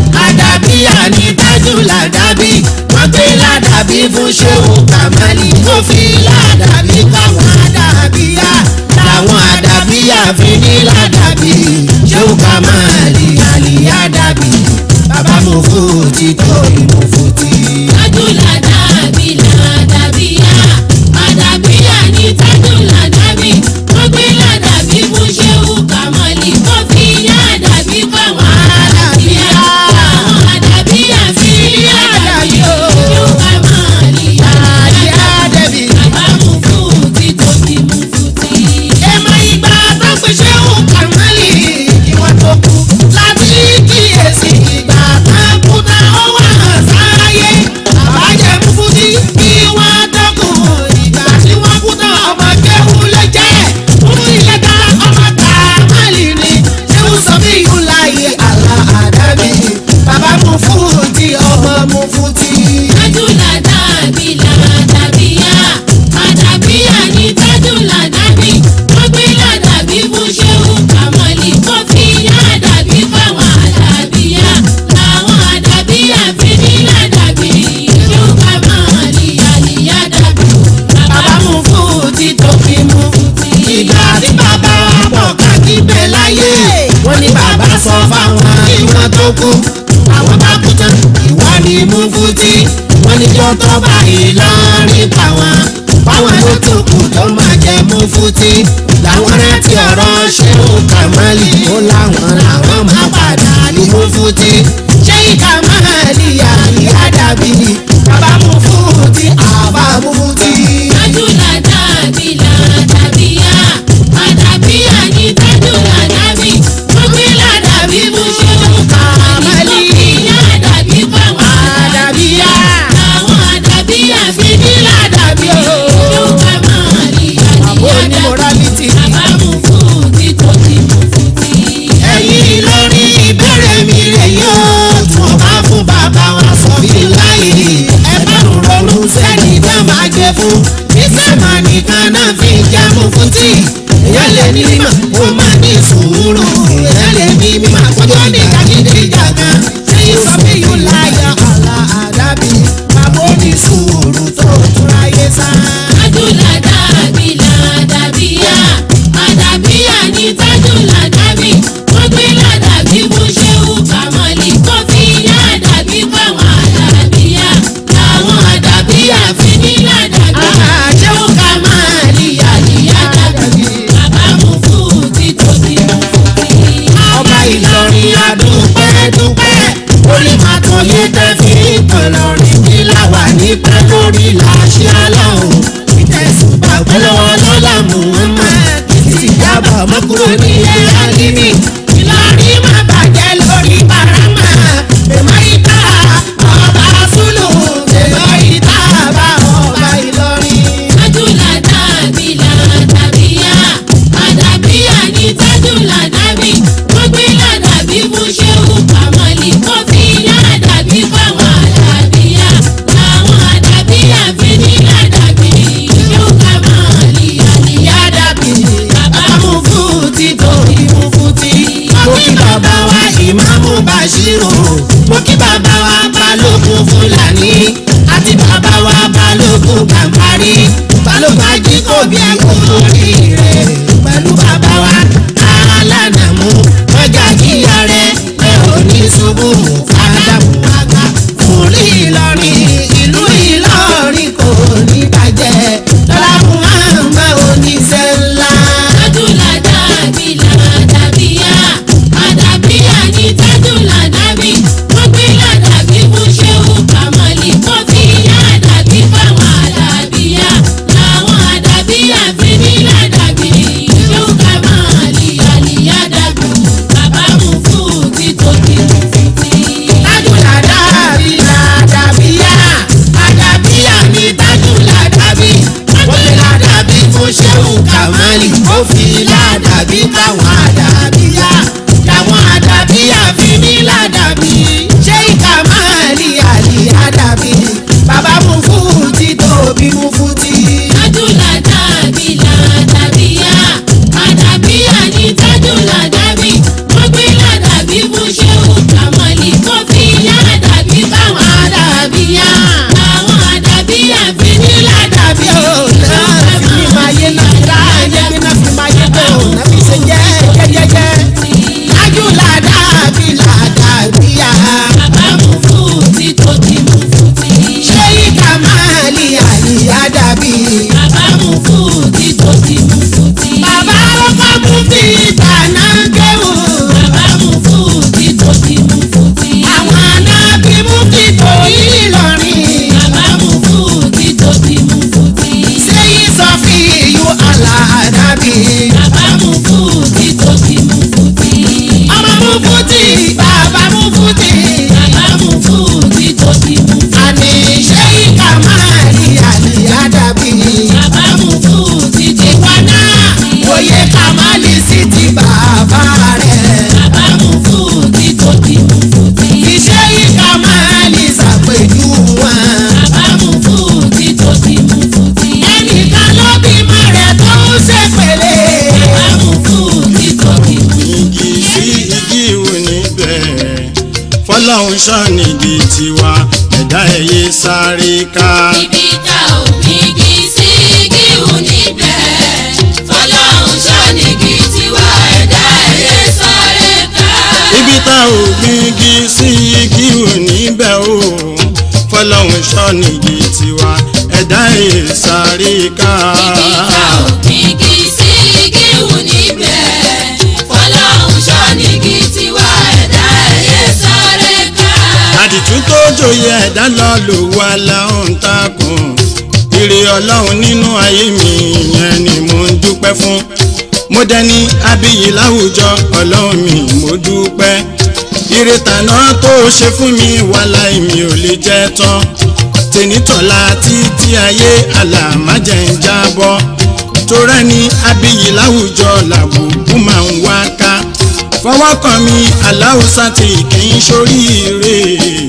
àdàbíyá ní tájúlà dàbí wọ́n gbé làdàbí fún ṣéwù kàmálì tó fi làdàbí káwọn àdàbíyá làwọn àdàbíyá fi ní làdàbí ṣéwù kàmálì àlìyá dàbí bàbá mo fún ti tó ìmọ̀ fún ti. Tájúlà dàbí làdàbíyá, àdàbíyá ní tájúlà dàbí. Wọ́n gbé làdàbí fún Ṣéhù Kàmálì. Wọ́n fi làdàbí fáwọn àdàbíyá. Àwọn àdàbíyá fi làdàbí. Ṣéhù Kàmálì àdìyá dàbí. Bàbá mú fún títóbi mú fún tí. èèmọ̀ ìgbà tó fi ṣéwù kàmálì kí wọ́n tó kú láti kíyèsí ìgbà tán kú tán ó wà hàn sáyé àbájẹ fúnfún tí bí wọ́n dọ́kun ìgbà tí wọ́n kú tán ọmọ kéwù lè jẹ́ fún ìlẹ́ta ọmọ kàmálì ni ṣéwù sọ bí yóò láyé àlà àdábì bàbá mú fún ti ọmọ mú fún ti. Tájúlà dàbí làdàbíyá, àdàbíyá ní tájúlà dàbí. Wọ́n gbé làdàbí fún Ṣéhù Kàmálì. Wọ́n fi làdàbí fáwọn àdàbíyá. Làwọn àdàbíyá fi ní làdàbí. Ṣéhù Kàmálì àlìyá dàbí. bàbá mú fún ti tó fi mú ìgbà tí bàbá wa pọ̀ káàkiri bẹ́ẹ̀ láyé wọ́n ní bàbá sọ fáwọn ìwọ̀n tó kú àwọn bá kú tán ìwọ ni mú fún tí wọ́n ní jọ́ tó bá ìlọrin pa wọn báwọn ló tó kù tó máa jẹ mú fún tí làwọn rántí ọ̀rọ̀ ṣéwù kàmálì ó láwọn làwọn máa padà ní mú fún tí ṣé ìkàmálì àyíká dàbí bàbá mú fún tí àbá mú fún tí. Tájúlà dàbí làdàbíyá, àdàbíyá ní tájúlà dàbí. Wọ́n gbé làdàbí fún Ṣéhù Kàmálì. Wọ́n fi làdàbí fáwọn àdàbíyá. Làwọn àdàbíyá fi ní làdàbí. Ṣéhù Kàmálì àbó àdìyá ní dàbí. morality. Bàbá mú fún títóbi mú fún tí. ẹ̀yin lórí ìbéèrè mi rẹ̀ yóò tún ọba fún bàbá wa sọ bí láyé ẹ bá ń ronú sẹ́ni tá máa gbé fún ìsèmọ̀ nìkan náà fi jámù fún tí èèyàn lè ní mímọ̀ ó máa ní sùúrù èèyàn lè ní mímọ̀ àkójọ ní jàgídíjàgan ṣé yóò sọ pé yóò láyà àlà àdábì bàbá ó ní sùúrù tó túnra yé sá. Tájúlà dàbí làdàbí fi ládàbí káwọn àdàbíyá làwọn àdàbíyá fi ní ládàbí ṣé ìka máa rí àlì àdàbí bàbá mú fún ti tóbi mú fún ti. tájúlà dàbí làdàbíyá àdàbíyá ní tájúlà dàbí wọ́n gbé ládàbí fún ṣéwù kàmọ́lì kó fi ládàbí báwọn àdàbíyá àwọn àdàbíyá fi ní ládàbí bí o náà fi ní máa yé náà láàyè bí náà fi máa yé tó náà fi ṣe jẹ́ jẹ́jẹ́jẹ́ tájúlà dàbí làdàbíyá. bàbá mú fún tí tó ti mú fún tí. ṣé ìka máa rí àlì àdàbí. bàbá mú fún tí tó ti mú fún tí. bàbá rọ́pò mú fi ìtànà kéwù. bàbá mú fún tí tó ti mú fún tí. àwọn anábì mú fi tó ìlọrin. bàbá mú fún tí tó ti mú fún tí. sẹ́yìn sọ fi ìyú àlà àdàbí. bàbá mú fún tí tó ti mú fún tí. ọmọ mú fújì bàbá mú fújì. bàbá mú fún tí tó ti mú fún tí. àní ṣé ìka máa rí àlì àdàbí. bàbá mú fún tí tó ìwà náà òye kàmáàlì sí ti bàbá rẹ̀. bàbá mú fún tí tó ti mú fún tí. iṣẹ́ ìka máàlì ṣàpèjú wọn. bàbá mú fún tí tó ti mú fún tí. ẹnìkan ló bímọ rẹ̀ tó ń ṣèpèlè. bàbá mú fún tí tó ti mú fún tí. igi sí igi ìwò níbẹ̀ fọlọ́run ṣọ́nìgì tiwa ẹ̀dá ẹ̀yẹ sáré ká. ibi tá ò gbígi sí gíhù níbẹ̀ fọlọ́run ṣọ́nìgì tiwa ẹ̀dá ẹ̀yẹ sáré ká. ibi tá ò gbígi sí igi ìwò níbẹ̀ o fọlọ́run ṣọ́nìgì tiwa ẹ̀dá ẹ̀yẹ sáré ká. ibi tá ò gbígi sí gíhù níbẹ̀ fọlọ́run ṣọ́nìgì tiwa ẹ̀dá ẹ̀yẹ sáré ká. àdìtú tó jòyè ẹ̀dá lọ lò wá láhùn takùn ire ọlọ́run nínú ayé mi yẹn ni mo ń dúpẹ́ fún mo dẹni abiyì láwùjọ ọlọ́run mi mo dúpẹ́ ire tàná tó ṣe fún mi wàhálà mi ò lè jẹ́ tán tènítọ̀la títí ayé àlàmájẹ̀ ń jábọ́ torẹ́ni abiyì láwùjọ làbùkù máa ń wá ká fọwọ́ kan mi aláwùsá tí kì í ṣoríire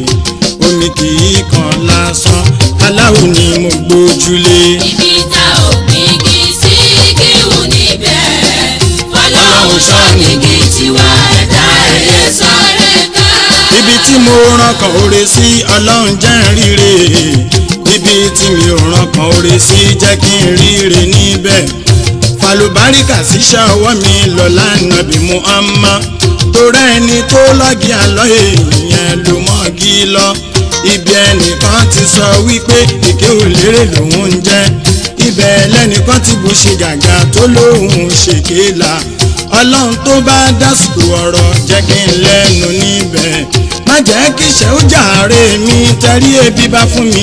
omi kì í kan lásán aláwo ni mo gbójúlé. ibi tá ò gbígi sí gíhù níbẹ̀ fọlọ́run ṣọ́nìgì tiwa ẹ̀dá ẹ̀yẹ sáré ká. ibi tí mo ràn kàn oore sí ọlọ́run jẹ́ ń ríre ibi tí mi ò ràn kàn oore sí jẹ́ kí n ríre níbẹ̀ falùbáríkà síṣẹ́ ọwọ́ mi lọ́la nàbí muhammad torẹ́ ẹni tó lọ́gì àlọ́ èèyàn ló mọ́gì lọ ibi ẹnìkan ti sọ wípé èké ò lérè lòun ń jẹ́ ibẹ̀ lẹ́nìkan ti bù ṣe gàgà tó lóun ṣèké la ọlọ́run tó bá dásìkò ọ̀rọ̀ jẹ́ kí n lẹ́nu níbẹ̀ má jẹ́ kí ìṣẹ́ ó jàre mi tẹ̀rí ebi bá fún mi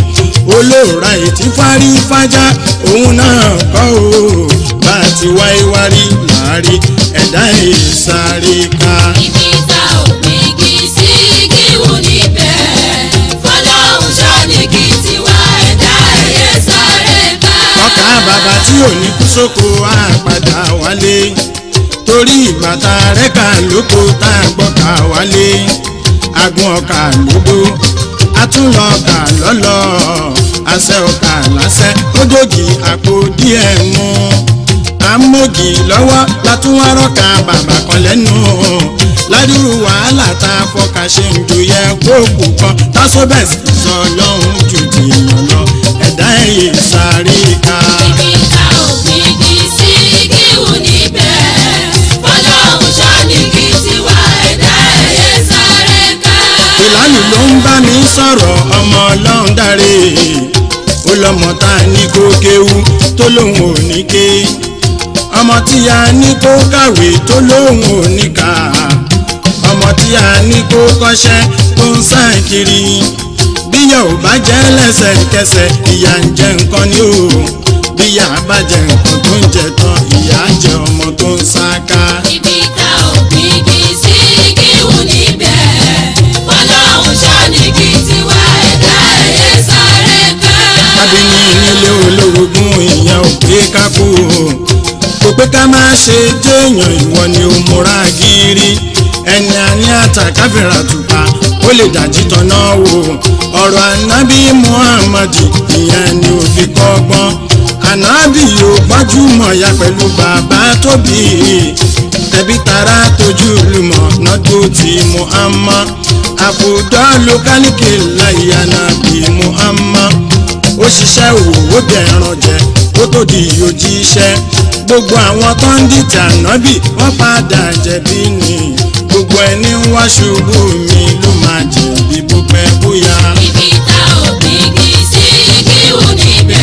olóòrà ètí fárí fájá òun náà kọ́ o bá a ti wáyé wárí láàrí ẹ̀dá ìsáré ká. ibi tá ò gbígi sí gíhù níbẹ̀ fọlọ́run ṣọ́nìgì tiwa ẹ̀dá ẹ̀yẹ sáré ká. ọkà bàbá tí ò ní kú sóko á padà wálé torí ìbàtà rẹ̀ kà lóko tá a gbọ́ ká wálé agun ọkà lódó atúnlọ ọkà lọ́lọ́ àṣẹ ọkà lásẹ̀ ó dògì àpò díẹ̀ mú amógi lọ́wọ́ látúwárọ́ka bàbá kan lẹ́nu ládùúrú wàhálà tá a fọkà ṣe ń joyè kóòkù kan tásóbẹ̀sì sọ lọ́hùn jù tìyàn lọ ẹ̀dá ẹ̀yẹ sáré ká. ibi tá ò gbígi sí gíhù níbẹ̀ fọlọ́run ṣọ́nìgì tiwa ẹ̀dá ẹ̀yẹ sáré ká. ìlànà ló ń bá mi sọ̀rọ̀ ọmọ ọlọ́run dáre ó lọ́mọ tá a ní kó kéwú tó lóun ò ní ké ọmọ tí a ní kó kàwé tó lóun ò ní kà ọmọ tí a ní kó kọ́ṣẹ́ tó ń sàn kiri bíyà ò bá jẹ́ lẹ́sẹ̀kẹsẹ̀ ìyà ń jẹ nǹkan ni o bíyà bá jẹ nǹkan tó ń jẹ tán ìyà jẹ ọmọ tó ń sáká. ibi tá ò gbígi sí gíhù níbẹ̀ fọlọ́run ṣọ́nìgì tiwa ẹ̀dá ẹ̀yẹ sáré ká. tábí ní nílé olórogún ìyẹn ò pé kákó kò pé ká má ṣe déèyàn ìwọ ni ó múra gírí ẹni àní àtàkàfẹ́rà tùpá ó lè dájí tọ́nà wò ọ̀rọ̀ ànábì muhammad ìyẹn ni ò fi kọ́gbọ́n ànábì yóò gbajúmọ̀ ya pẹ̀lú bàbá tóbi tẹ̀bí tara tójú lùmọ̀ nọ́dún tí muhammad àbùdá lókàlìkì láyé ànábì muhammad ó ṣiṣẹ́ òwò dẹ̀ràn jẹ kó tó di òjíṣẹ́ gbogbo àwọn tó ń dìtẹ̀ ànábì wọ́n padà jẹ̀bi ni gbogbo ẹni ń wá ṣubú mi ló máa jẹ̀bi bó pẹ́ bóyá. ibi tá ò gbígi sí kíwù níbẹ̀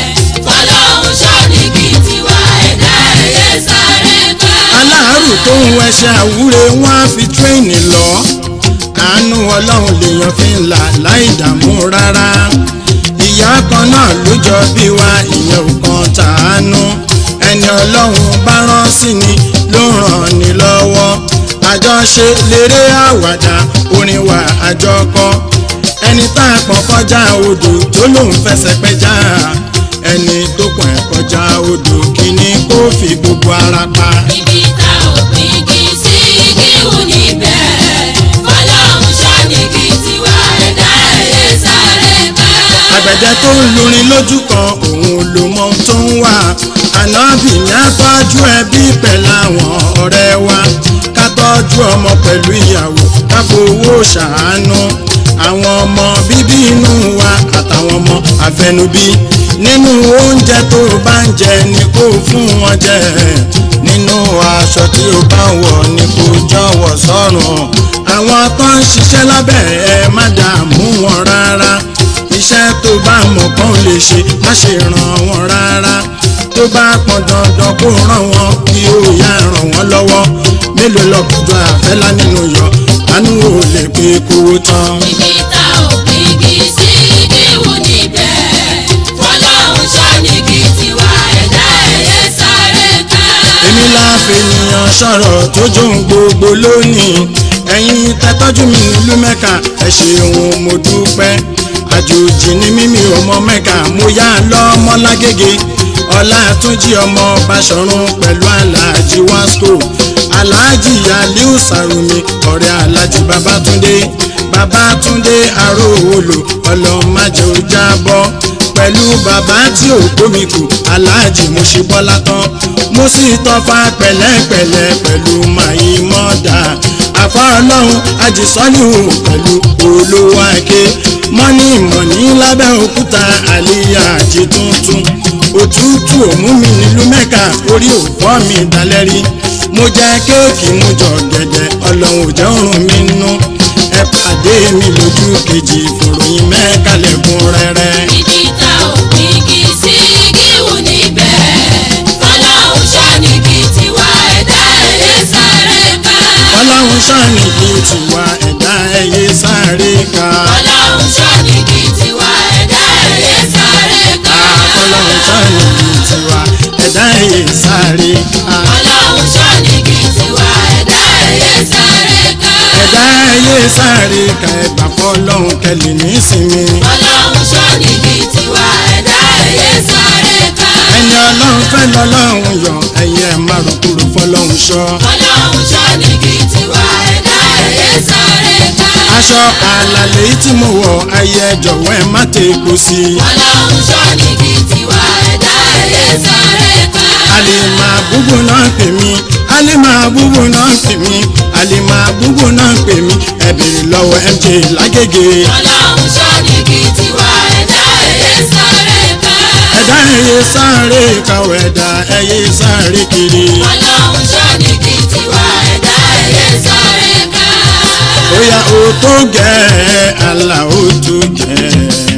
fọlọ́hún ṣọ́ọ̀nì kì í tiwa ẹ̀dá ẹ̀yẹ sáré ká. aláàrù tó ń wẹṣẹ àwúre wọn á fi tírẹ́ẹ̀nì lọ àánú ọlọ́run lèèyàn fi ń là láì dààmú rárá ìyá kan náà ló jọ bí wa ìyẹn ò kan tàánú ẹni ọlọ́run bá rán sí ni ló ràn ní lọ́wọ́ àjọṣe léré àwàdà orin wa àjọkọ ẹni tá a pọ̀ kọjá odò tó lòun fẹsẹ̀ pẹja ẹni tó pọ̀ ẹ̀ kọjá odò kíní kó fi gbogbo ara pa. ibi tá ò gbígi sí kíwù níbẹ̀ fọlọ́hún ṣọ́ọ̀nì kì í tiwa ẹ̀dá ẹ̀yẹ sáré ká. àgbẹ̀dẹ tó ń lurin lójú kan òun ló mọ ohun tó ń wà ànábì ní àtọ́jú ẹbí pẹ̀lú àwọn ọ̀rẹ́ wa ká tọ́jú ọmọ pẹ̀lú ìyàwó ká fowó ṣàánú àwọn ọmọ bíbí inú wa àtàwọn ọmọ àfẹnubí nínú oúnjẹ tó bá ń jẹ ni kó fún wọn jẹ nínú aṣọ tí ó bá ń wọ̀ ni kó jọ̀wọ́ sọ́rùn àwọn tó ń ṣiṣẹ́ lábẹ́ ẹ má dààmú wọn rárá iṣẹ́ tó bá mọ̀ kán lè ṣe má ṣe ràn wọ́n rárá tó bá pọn dandan kó ràn wọ́n kí ó yá ràn wọ́n lọ́wọ́ mélòó lọ́kùnjọ àfẹ́lá nínú yọ àánú ò lè pé kówó tán. ibi tá ò gbígi sí kíwù níbẹ̀ fọlọ́hún ṣọ́ọ̀nì kì í tiwa ẹ̀dá ẹ̀yẹ sáré ká. èmi láfẹ̀yàn sọ̀rọ̀ tó jóun gbogbo lónìí ẹ̀yin tẹ́tọ́jú mi nílùú mẹ́ka ẹ ṣeun mo dúpẹ́ àjòjì ni mímí ọmọ mẹ́ka mo yá lọ́mọ lágége ọlátúnjì ọmọ báṣọ̀run pẹ̀lú aláàjì wasco aláàjì aliu sàrùmí ọ̀rẹ́ aláàjì babátúndé babátúndé aróòwòlò ọlọ́màjẹ́ ò jábọ́ pẹ̀lú bàbá tí ò gbómi kù aláàjì mo ṣe bọ́lá tán mo sì tọ́fà pẹ̀lẹ́pẹ̀lẹ́ pẹ̀lú màyí mọ́dà àfa ọlọ́run àjìsọ́nìhùn pẹ̀lú olówó ake mọ́ní mọ̀ní lábẹ́ òkúta àlíyá àjẹ tuntun òtútù òmú mi nílùú mẹ́ka orí òfò mi dalẹ́rí mo jẹ kéèkì mo jọ gẹ̀dẹ̀ ọlọ́run ò jẹ́ òrùn mi nú ẹ pàdé mi lójú kejì ìfòròyìn mẹ́ka lẹ́kùn rẹ́rẹ́. ibi tá ò gbígi sí kíwù níbẹ̀ fọlọ́hún ṣọ́ọ̀nì kì í tiwa ẹ̀dá ẹ̀yẹ sáré ká. ọlọ́run ṣàní kí tiwa ẹ̀dá ẹyẹ sáré ká. fọlọ́hún ṣọ́ọ̀nì kì í tiwa ẹ̀dá ẹ̀yẹ sáré ká. ọlọ́run ṣàní kí tiwa ẹ̀dá ẹyẹ sáré ká. fọlọ́hún ṣọ́ọ̀nì kì í tiwa ẹ̀dá ẹ̀yẹ sáré ká. ẹ̀dá ẹyẹ sáré ká ẹgbà fọlọ́run kẹlẹ̀ nísìnyí. fọlọ́hún ṣọ́ọ̀nì kì í tiwa ẹ̀dá ẹ̀yẹ sáré ká. ẹni ọlọ́run fẹ́ lọ́lọ́run yọ ẹyẹ márùkúrú fọlọ́run ṣọ́. fọlọ́hún ṣọ́ọ̀nì kì í tiwa ẹ̀dá ẹ̀yẹ sáré ká. aṣọ àlàlẹ́ tí mo wọ̀ ẹyẹ jọ̀wọ́ ẹ má tẹ epo sí i. fọlọ́hún ṣọ́ọ̀nì kì í tiwa ẹ̀dá ẹ̀yẹ sáré ká. alima bubu náà pè mí alima bubu náà pè mí alima bubu náà pè mí ẹ bèrè lọ́wọ́ mj lágége. fọlọ́hún ṣọ́ọ̀nì kì í tiwa ẹ̀dá ẹ̀yẹ sáré ká. ẹ̀dá ẹyẹ sáré kàwé ẹ̀dá ẹyẹ sáré kiri. fọlọ́hún ṣọ́ọ̀nì kì í tiwa ẹ̀dá ẹ̀yẹ sáré ká. bóyá o tó gẹ̀ àlà o tó gẹ̀.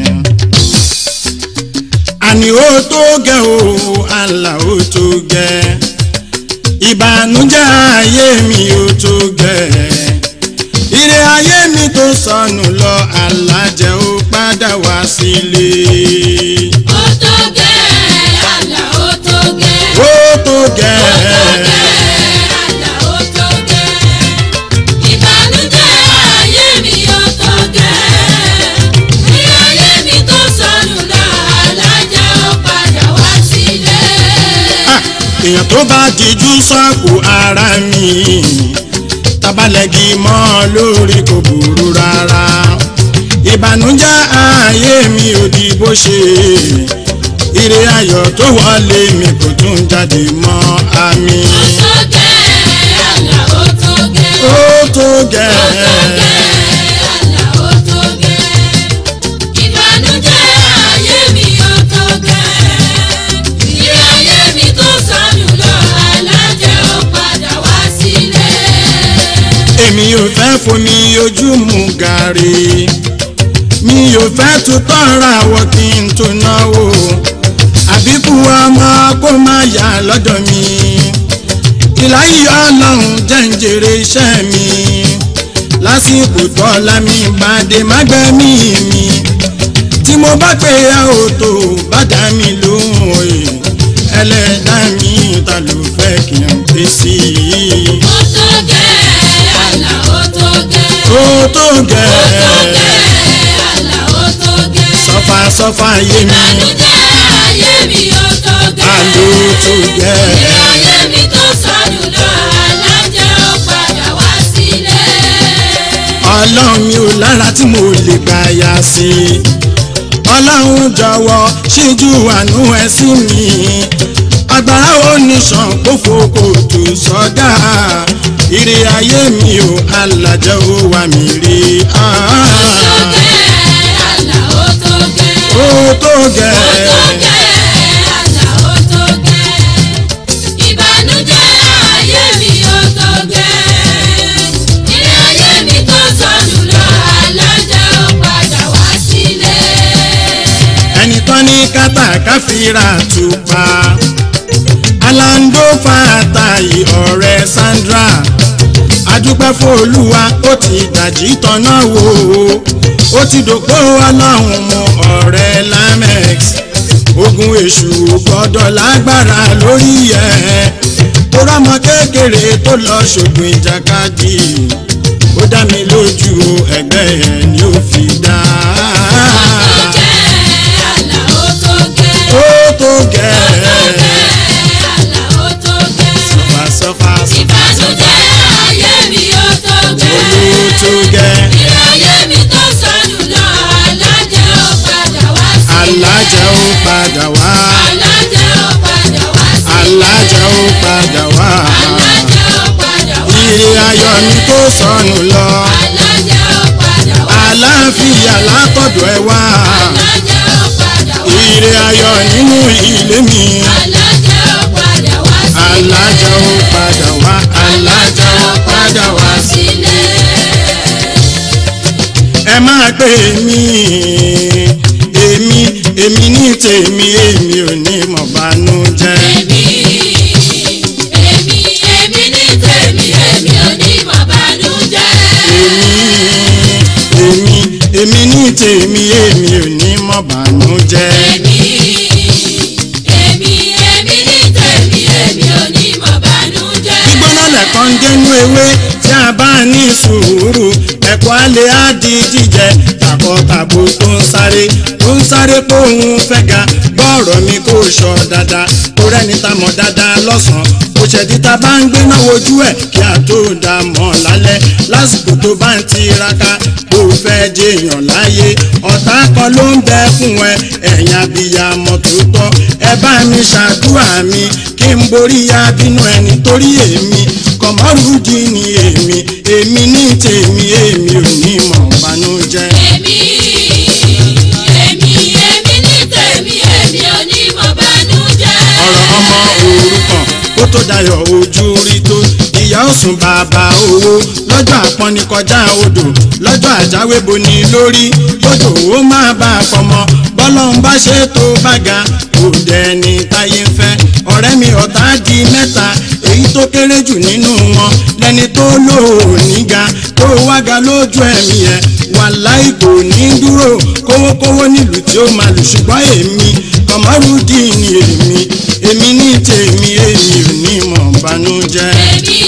àní o tó gẹ̀ o àlà o tó gẹ̀. ìbànújẹ́ ayé mi o tó gẹ̀. ire ayé mi tó sọnù lọ alájẹ ó padà wá sílé. ó tó gẹ́ àlà ó tó gẹ́. ó tó gẹ̀. àlà ó tó gẹ́. ìbànújẹ́ ayé mi ó tó gẹ́. ní ayé mi tó sọnù lọ alájà ó padà wá sílé. Ah, èèyàn tó bá dijú sọ́ọ̀kù ara mi tabalẹ̀gì mọ́ lórí kò burú rárá ìbànújẹ́ ayé mi ò di bó ṣe ire ayọ̀ tó wọlé mi kò tún jáde mọ́ àmì. tó gẹ́ àlà ó tó gẹ́. ó tó gẹ̀ẹ́. àlà ó tó gẹ́. ìbànújẹ́ ayé mi ó tó gẹ́. ilé ayé mi tó sọnù lọ alájẹ ó padà wá sílé. èmi ò fẹ́ fomi ojú mu gàrí mi ò fẹ́ tutọ́ ra wọ kí n tó náwó àbíkú ọmọ kó má yà lọ́dọ̀ mi ìláyé ọlọ́run jẹ́ ń jèrè iṣẹ́ mi lásìkò tọ́lá mi bàdé mágbẹ́mí mi tí mo bá pè é òtò bá dá mi lóhùn òye ẹlẹ́dàá mi ta ló fẹ́ kí n pè sí i ó tó gẹ́ àlà ó tó gẹ́. ó tó gẹ̀ẹ́ àlà ó tó gẹ́. sọfà sọfà yé mi ìbànújẹ́ ayé mi ó tó gẹ́. àlò tó gẹ̀ẹ́ ilé ayé mi tó sọnù lọ alájẹ ó padà wá sílé. ọlọ́run mi ò lára tí mo lè gbà yà sí i ọlọ́run jọ̀wọ́ ṣíjú àánú ẹ sí mi agbára oníṣàn kó fòkò tó sọ́gà ire ayé mi ò alàjẹ́ ó wà mí rí ó tó gẹ́ àlà ó tó gẹ́. ó tó ó tó gẹ̀ẹ́. gẹ́ àlà ó tó gẹ́. ìbànújẹ́ ayé mi ó tó gẹ́. ilé ayé mi tó sọnù lọ alájẹ ó padà wá sílé. ẹni tán ní kátàkáfíra tupa alando fàtàyè ọ̀rẹ́ Sandra adúpẹ́ fòlúwa ó ti dàjí tọ́nà wò ó ó ti dòpò ọlọ́run mu ọ̀rẹ́ lamex ogun èṣù gbọ́dọ̀ lágbára lórí ẹ̀ tó rọ́mọ kékeré tó lọ ṣògùn ìjàkadì ó dá mi lójú ẹgbẹ́ ẹ̀ ni ó fi dá àlà ó tó gẹ́. ó tó gẹ̀ẹ́ àlà ó tó gẹ́. sọfà sọfà ìbànújẹ́ ayé mi ó tó gẹ́. olú tó gẹ̀ẹ́ ilé ayé mi tó sọnù lọ alájẹ ó padà wá sí. alájà ó padà wá alájẹ ó padà wá sí. alájà ó padà wá alájẹ ó padà wá sí. ire ayọ̀ mi tó sọnù lọ alájẹ ó padà wá sí. àlàáfíà látọ̀dọ̀ ẹ wá alájẹ ó padà wá sí. ire ayọ̀ nínú ilé mi alájẹ ó padà wá sí. alájà ó padà wá alájà ó padà wá sílé. ẹ máa pè mí èmi èmi ní tèmi èmi ò ní mọ̀ bánújẹ́. èmi èmi èmi ní tèmi èmi ò ní mọ̀ bànújẹ́. èmi èmi ní tèmi èmi ò ní mọ̀ bànújẹ́. èmi èmi èmi ní tèmi èmi ò ní mọ̀ bànújẹ́. gbígbóná lẹ̀kọ́ ń dénú ewé tí a bá ní sùúrù ẹ̀kọ́ alẹ́ á di jíjẹ tàkọ́tàbó tó ń sáré tó ń sáré pé òun fẹ́ ga gbọ́ọ̀rọ̀ mi kò sọ dáadáa tó rẹ́ni tá mọ̀ dáadáa lọ́sàn-án kò ṣẹ̀dí tá bá ń gbéná wojú ẹ̀ kí a tó dá mọ̀ lálẹ́ lásìkò tó bá ń tiraka kó fẹ́ jẹyàn láyé ọ̀tá kan ló ń bẹ fún ẹ ẹ̀yìn abiyamọ tó tọ́ ẹ bá mi ṣàdúrà mi kí n borí abínú ẹni torí èmi kọ̀mọ́rùdì ni èmi èmi ní tèmi èmi ò ní mọ̀ bánújẹ́. èmi èmi èmi ní tèmi èmi ò ní mọ̀ bànújẹ́. ọ̀rọ̀ ọmọ òrukàn kó tó dayọ̀ ojú rí tó ìyá òsùn bàbá owó lọ́jọ́ àpọ́nni kọjá odò lọ́jọ́ àjáwé boni lórí odò ó máa bá a fọmọ bọ́lọ́n bá ṣe tó bá ga kò dẹni táyé ń fẹ́ ọ̀rẹ́ mi ọ̀tá di mẹ́ta èyí tó kéré jù nínú wọn lẹni tó lò ó níga tó wá ga lójú ẹ̀mí ẹ̀ wàláì kò ní dúró kówókówó nílùú tí ó máa lù ṣùgbọ́n èmi kọ̀mọ́rùdì ni èmi èmi ní tèmi èmi ò ní mọ̀ bánújẹ́. èmi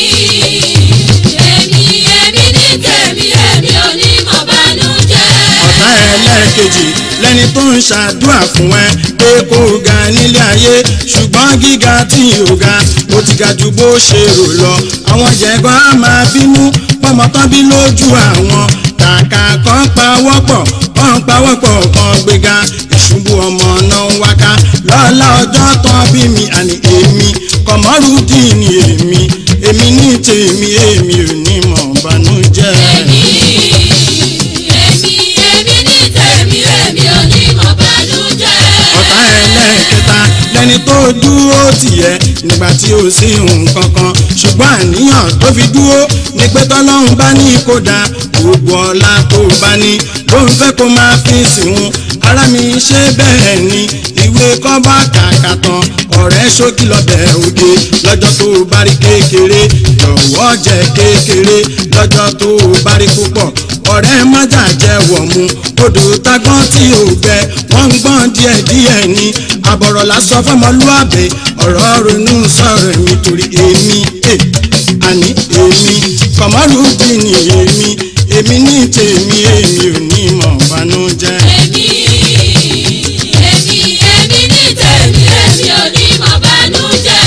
èmi èmi ní tèmi èmi ò ní mọ̀ bànújẹ́. ọ̀tá kejì lẹni tó ń ṣàdúrà fún ẹ pé kó o ga nílé ayé ṣùgbọ́n gíga tí ò ga ó ti ga ju bó ṣe rò lọ àwọn jẹ̀gàn á máa bínú pọ́mọ tán bí lójú àwọn kàkà kan pawọ́pọ̀ kan pawọ́pọ̀ kan gbéga ìṣubú ọmọ náà ń wáká lọ́la ọjọ́ tán bí mi àní èmi kọ̀mọ́rùdíìnì èmi èmi ní tèmi èmi ò ní mọ̀ bànújẹ́. èmi èmi èmi ní tèmi èmi ò ní mọ̀ bànújẹ́. ọ̀tá ẹlẹ́ẹ̀kẹta lẹni tó dúró tìyẹ nígbà tí ó sí nǹkan kan ṣùgbọ́n àníyàn tó fi dúró ní pé tọ́lọ́run bá ní kó da gbogbo ọlá tó bá ní ló ń fẹ́ kó máa fi sìnwó ara mi ṣe bẹ́ẹ̀ ni ìwé kọ́ bá kàkà tán ọ̀rẹ́ ṣókí lọ́bẹ̀ òde lọ́jọ́ tó bá rí kékeré jọ̀wọ́ jẹ́ kékeré lọ́jọ́ tó bá rí púpọ̀ ọ̀rẹ́ mọ́jà jẹ́ wọ̀mú odò tagbọ́n tí ò gbẹ wọ́n ń gbọ́n díẹ̀ díẹ̀ ní àbọ̀rọ̀ lásán fọmọlúàbẹ̀ ọ̀rọ̀ ronú sọ̀rọ̀ mi torí èmi eh, àní èmi kọ̀mọ́rùdíìnì èmi èmi ní tèmi èmi ò ní mọ̀ bànújẹ́. èmi èmi èmi ní tèmi èmi ò ní mọ̀ bànújẹ́.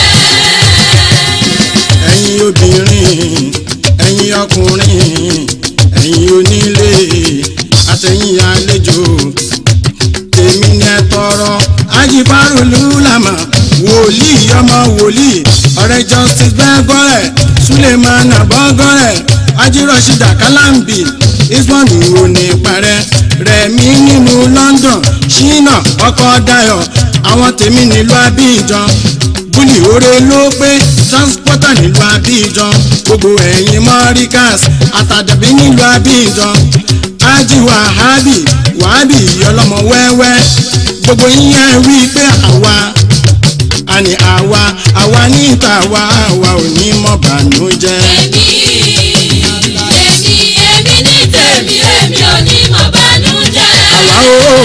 ẹ̀yin obìnrin ẹ̀yin ọkùnrin ẹ̀yin onílé àtẹ̀yìn àlejò tèmi ní ẹ tọrọ ajibaru lulama wòlíì ọmọ wòlíì ọ̀rẹ́ justice bẹ́gọ́rẹ̀ suleiman abọ́gọ́rẹ̀ ajírọ̀ṣídà kálámbì ismond òní parẹ́ rẹ̀mí nínú london ṣínà ọkọ̀ dayọ̀ àwọn tèmi nílùú abidjan búlì oore ló pé transporter nílùú abidjan gbogbo ẹ̀yìn mọ́ríkàs àtàdàbí nílùú abidjan ájì wàhábì wàhábì ọlọ́mọ wẹ́wẹ́ gbogbo yíyan wí pé àwa àní àwa àwa níta àwa àwa ò ní mọ̀ bànújẹ́. èmi èmi èmi ní tèmi èmi ò ní mọ̀ bànújẹ́. àwa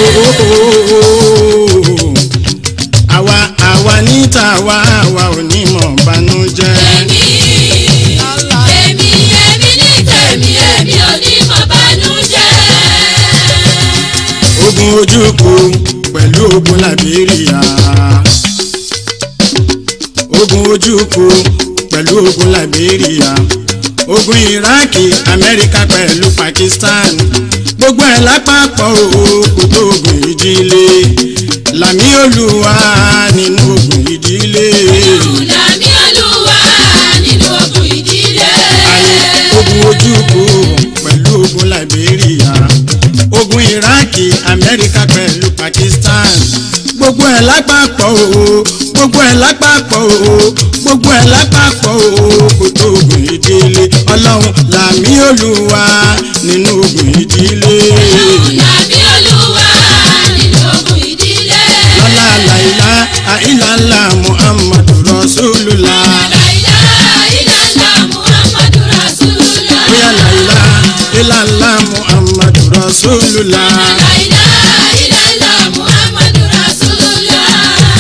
ooo àwa àwa níta àwa àwa ò ní mọ̀ bànújẹ́. èmi èmi èmi ní tèmi èmi ò ní mọ̀ bànújẹ́. ogun ojúkú pẹ̀lú ogun liberia ogun ojúkú pẹ̀lú ogun liberia ogun iraki amẹ́ríkà pẹ̀lú pakistan gbogbo ẹ̀ lápapọ̀ o kò tó ogun ìdílé làmì olúwa nínú ogun ìdílé Làmì Olúwa nínú ogun ìdílé. àní ogun ojúkú pẹ̀lú ogun liberia ogun iraki amẹ́ríkà pẹ̀lú pakistan gbogbo ẹ̀ lápapọ̀ o gbogbo ẹ̀ lápapọ̀ o gbogbo ẹ̀ lápapọ̀ o kò tó ogun ìdílé ọlọ́run làmì olúwa nínú ogun ìdílé Làmì Olúwa nínú ogun ìdílé. lọ́lá làìlá àìlàlá muhammadu rasulullah Láìlá ìlàlá Muhammadu Rasulullah. bóyá làìlá ìlàlá muhammadu rasulullah. Láìlá ìlàlá Muhammadu Rasulullah.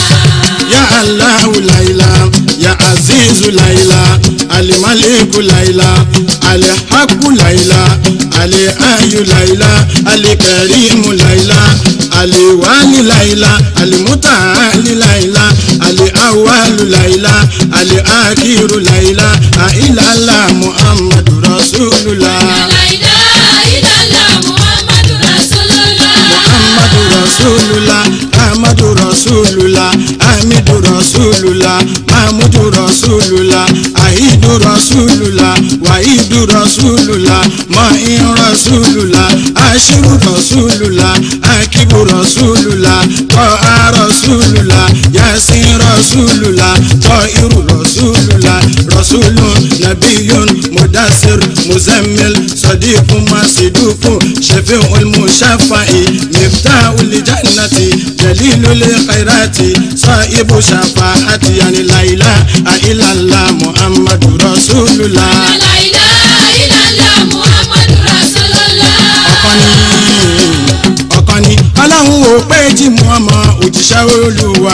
ya allahu laila ya azizu laila alimaliku laila alihaku laila aliayu laila alikarimu laila aliwali laila alimutaali laila aliawalu laila aliakiru laila ailala muhammadu rasulullah Láìlá ìlàlá Muhammadu Rasulullah. muhammadu rasulullah ahmadu rasulullah hamidu rasulullah mahmudu rasulullah ahidu rasulullah wahidu rasulullah mahin rasulullah ashiru rasulullah akibu rasulullah to'a rasulullah yasin rasulullah to'iru rasulullah rasulun nabiyun mudasir muzammil sadiqun masidukun shafi'ul mushafa'i miftahul jannati jalilul khairati sahibu shafa'ati yani la ilaha illallah muhammadu rasulullah Láìlá ìlàlá Muhammadu Rasulullah. ọ̀kan ni ọ̀kan ni ọlọ́run ò pé jí mu ọmọ òjíṣẹ́ olúwa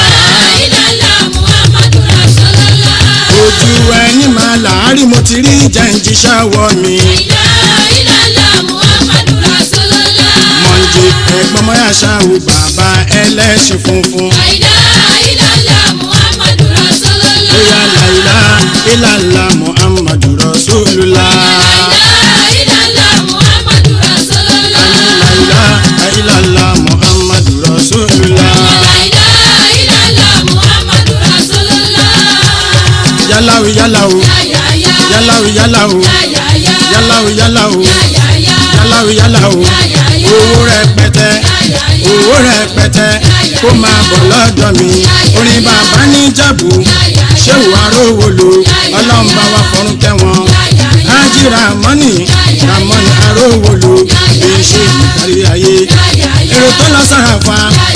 Láìlá Muhammadu Rasulullah. ojú ẹni máa láàárín mo ti rí jẹ́ǹjíṣẹ́ wọ mi Láìlá Muhammadu Rasulullah. mọ̀njẹ́ ṣùgbọ́n mo yà ṣàwò bàbá ẹlẹ́ṣin funfun. àìdá ìlàlá muhammadu rasulullah. bóyá làyílá ìlàlá muhammadu rasulullah. àìdá ìlàlá muhammadu rasulullah. làyílá ìlàlá muhammadu rasulullah. àìdá ìlàlá muhammadu rasulullah. yálàwó yálàwó yáyáyá. yálàwó yálàwó yáyáyá. yálàwó yálàwó yáyáyá. yálàwó yálàwó owó rẹpẹtẹ owó rẹpẹtẹ kó máa bọ̀ lọ́dọ̀ mi orin bàbá níjàbù ṣéwù arówolo ọlọ́run bá wa fọ́rún kẹ́wọ̀n ájírà mọ́nì ramọ́nì arówolo bí n ṣe ìdarí ayé èrò tó lọ sàràfà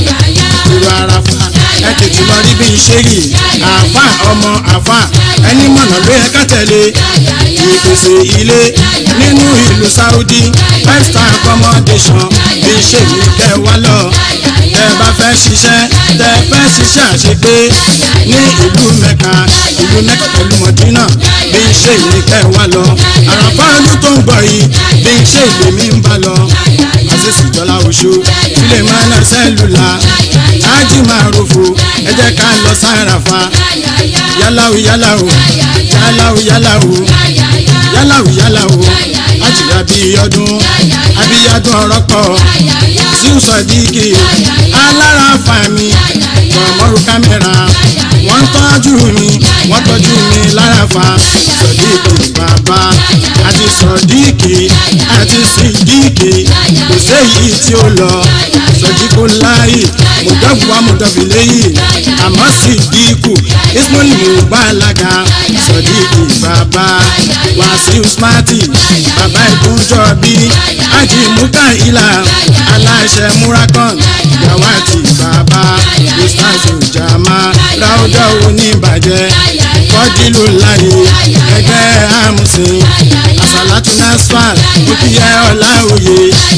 èrò àràfà ẹ tètè lọ rí bí n ṣe rí àfà ọmọ àfà ẹni mọ̀nà ló yẹ ká tẹ̀lé ìpèsè ilé nínú ìlú Saudi five star accommodation bí n ṣe ní kẹ́ wá lọ tẹ́ bá fẹ́ ṣiṣẹ́ tẹ́ fẹ́ ṣiṣẹ́ àṣegbé ní ìlú Mẹ́kà ìlú Mẹ́kà pẹ̀lú Mọ̀dínà bí n ṣe ní kẹ́ wá lọ àràfà ìlú tó ń gbọ́ yìí bí n ṣe ìlú mi ń bá lọ àṣìṣì jọlá oṣù sílẹ̀ máa ná sẹ́lùlà ájì máa rofo ẹ jẹ́ ká lọ sáràfà yálàwó yálàwó yálàwó yálàwó yálàwó yálàwó àjìyà bíyọdún abíyádùn ọ̀rọ̀ pọ̀ síu sọ̀díkì alára fàmì gbọ̀mọ́rù kámẹ́rà wọ́n ń tọ́jú mi wọ́n tọ́jú mi lárafa sọ̀díkì bàbá àti sọ̀díkì àti sídíkì kò séyìí tí ó lọ sọ̀díkù láàyè mùdọ́gùn wa mùdọ́fìlẹ́yìn àmọ́ sídíkù ismail mubalaga sọ̀díkì bàbá wàsíù smarty bàbá ìkúnjọ́ bí ájì mukaila aláṣẹ murakon yawati bàbá ustaz jama ráúdọ̀ oníbàjẹ́ fọ́dílù láyé ẹgbẹ́ amusin asalatu nasfal òkìyẹ ọ̀làwòye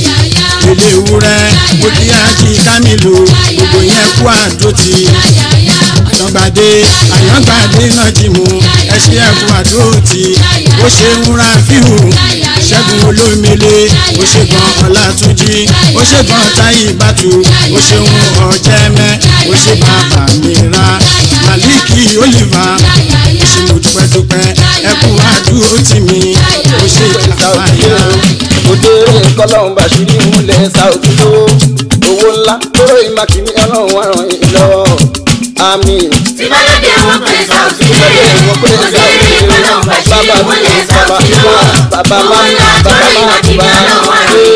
ilé ewúrẹ́ òkìyẹ ají kamilu gbogbo yẹn kú àdótì àyàngbàdé àyàngbàdé náà jí mu ẹṣẹ ẹkú àdótì ó ṣe ń ra fíhù ṣẹ́gun olómìnire ó ṣe gan ọlátúnjí ó ṣe gan táyì bàtú ó ṣe ń ọjẹ́mẹ́ ó ṣe bàbá mi ra màlíkì oliver ó ṣe mo dúpẹ́dúpẹ́ ẹkú àdótì mi ó ṣe àfàyà. òde kọlọ́hún bàṣírí múlẹ̀ ṣáòtú tó owó ńlá lóró ìmàkìní ọlọ́run àrùn yìí lọ́wọ́ àmín. tí bá lóde wọn pè sáùtì lé òṣèré ìpínlẹ̀ bàṣírí múlẹ̀ sáùtì lọ bàbá owó má ńlá tó bàbá má ìmàkìní bàbá ọlọ́wọ́ àrùn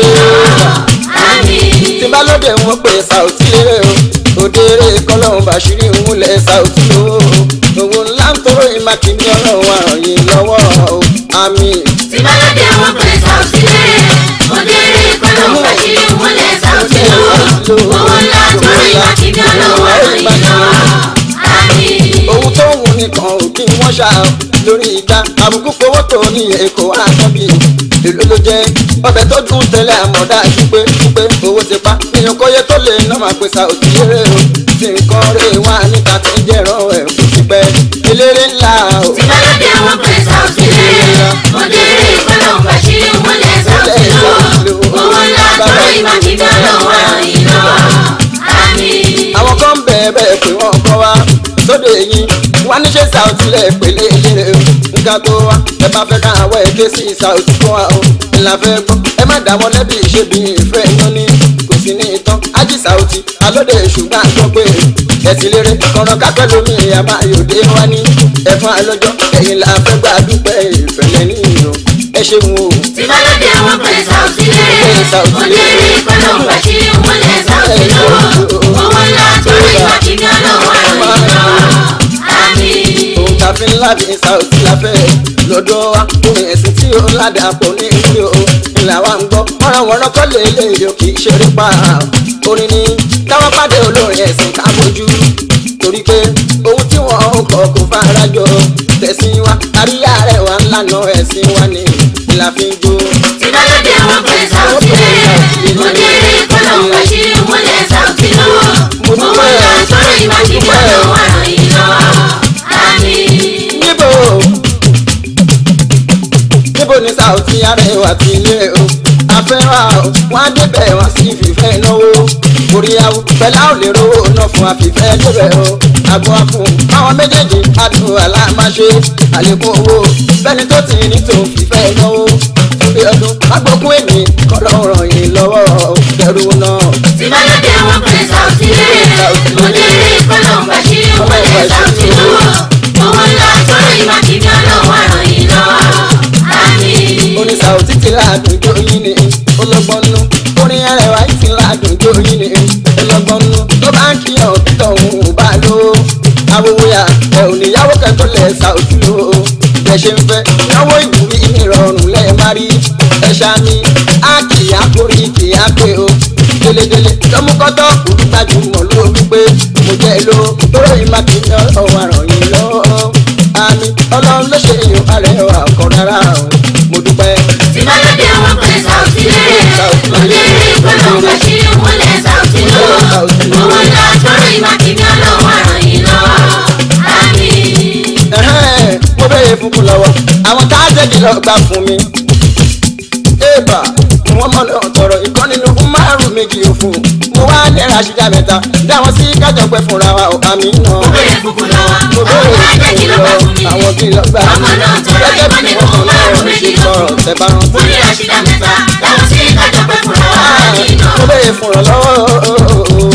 àmín. tí bá lóde wọn pè ṣáòtì lé o òde kọlọ́hún bàṣírí múlẹ̀ ṣáòtì tó owó ńlá lóró ìmàkìní ọlọ́run àrùn yìí lọ́wọ́ àmín. tí bá lóde wọn pè sáùtì lé òṣèré ìpínlẹ̀ bàṣírí múlẹ̀ sáùtì lọ owó ńlá tó ìmàkìní ọlọ́wọ́ àrùn àmín. ohun tó wù nìkan ò kí wọ́n ṣá o lórí ìgbà àbùkù kówó tó ní èkó àtọ́bí èlò ló jẹ́ ọbẹ̀ tó dùn tẹ́lẹ̀ àmọ̀dá pípé pípé owó ti pa èèyàn kọ́yé tó lè ná máa pèsè òtí eré o tí nǹkan rè wá níta tó ń jẹ̀rọ ẹ̀ kò sí pẹ́ eléré ńlá o. tí bá lóde wọn pè sáùtì lé òṣèré ìpínlẹ̀ bàṣírí múlẹ̀ sáùtì lọ owó ńlá tó ìmàkìní ọlọ́wọ́ àrùn àmín. àwọn kan bẹ̀ẹ̀ bẹ́ẹ̀ pé wọ́n kọ́ wa sóde yín wá níṣẹ́ Saoty lẹ̀ pèlè eléré o nǹkan tó wá ẹ bá fẹ́ ká àwọ̀ èké sí Saoty fún wa o ìlà fẹ́ gbọ́ ẹ má dá wọn lẹ́bi ìṣèbí ìfẹ́ yan ní kò sí ní ìtàn ájì Saoty alóde ṣùgbọ́n àgbọ̀ pé ẹ̀sìn lérè kọ̀ọ̀rọ̀ kápẹ́ lómi àmà yòdé wá ní ẹ̀fọn àlọ́jọ́ ẹ̀yìn là fẹ́ gbà dúpẹ́ ìfẹ́lẹ́ ní ìrò ẹ ṣeun o. tí bá lóde wọn pè sáùtì lé òṣèré ìpínlẹ̀ bàṣírí múlẹ̀ sáùtì lọ owó ńlá tó ìmàkìní ọlọ́wọ́ àrùn àmín. ohun tá a fi ń láti Saoty láfẹ́ lọ́dọ̀ wa ohun ẹ̀sìn tí ó ládàá pọ̀ ní ìlú o ìlà wa ń gbọ́ wọ́nranwọ́nran kọ́ lè lè yọ kì í ṣeré pa orin ni káwọn pàdé olórin ẹ̀sìn ká bójú torí pé ohun tí wọ́n ń kọ́ kò fara jọ tẹ̀sìn wa àríyá rẹ̀ wà ń lànà ẹ̀sìn wa ni ìlà fi ń jó. tí bá lóde wọn pè sáùtì lé òṣèré ìpínlẹ̀ bàṣírí múlẹ̀ sáùtì lọ owó ńlá tó ìmàkìní ọlọ́wọ́ àrùn àmín. níbo níbo ni Saoty arẹwà ti ilé o afẹ́wà wọn á débẹ̀ wọn sì fìfẹ́ náwó oríyàwó pẹ̀lá ò lè rówó náà fún àfìfẹ́ débẹ̀ o àgọ́ àfún àwọn méjèèjì adùn aláàmáṣe àlékún owó bẹ́ni tó ti ní tó fìfẹ́ náwó bí ọdún agbókun èmi kọ́lọ́ ràn yín lọ́wọ́ kẹrù náà. tí bá lóde wọn pè sáùtì lérè mo lérè kọ́lọ́n bá ṣe owó lẹ̀ sáùtì lọ́wọ́ owó ńlá tọrọ ìmákìmí ọlọ́wọ́ àrùn yìí lọ́wọ́ àmín. orin Saoty ti ládùn jó yín ni ọlọ́gbọ́n nú orin Arẹwà ti ládùn jó yín ni ọlọ́gbọ́n nú tó bá ń kíyàn títọ̀ òun bá lò ó awòwòyà ẹ ò níyàwó kẹtọ́ lẹ̀ Saoty lò ó bẹ́ẹ̀ ṣe ń fẹ́ náwó ìwúrí ìrọ̀rùn lẹ́ẹ̀ má rí ẹ ṣáàmì á kì í àkórí kì í àpè o délédélé lọ́múkọ́tọ́ kùrú gbajúmọ̀ ló wípé mo jẹ́ ló tóró ìmákìyàn ọ̀hún àràn yìí lọ́wọ́ àmì ọlọ́run ló ṣe èèyàn Arẹwà ọkọ̀ rárá o mo dúpẹ́. tí bá lóde wọn pè sáùtì lérè mo lérè kọ́lọ́n bá ṣe owó lẹ̀ sáùtì lọ́wọ́ owó ńlá tọrọ ìmákìmí ọlọ́wọ́ àrùn yìí lọ́wọ́ àmín. Ẹ̀hẹ́n, mo bẹ̀rẹ̀ fúnkún lọ́wọ́ àwọn tá a jẹ́jì lọ gbà fún mi. Ébà wọ́n mọ̀ náà tọrọ ìkan nínú márùn méjì òfun. Mo wá ní Rashida mẹ́ta dáwọn sí kájọ pẹ́ fúnra wa ò àmì náà. mo bẹ̀rẹ̀ fúnkún lọ́wọ́ Mo àwọn bẹ̀rẹ̀ ajá kí ló bá fún mi. àwọn kí lọ gbà ọmọ náà tọrọ Gẹ́gẹ́ ìkan bí nínú wọ́n náà márùn ṣe méjì sọ̀rọ̀ lọ́kùn. tẹ́ bá rántí. mo ní Rashida mẹ́ta dáwọn sí kájọ pẹ́ fúnra wa àmín náà. mo bẹ̀rẹ̀ fún ìrànlọ́wọ́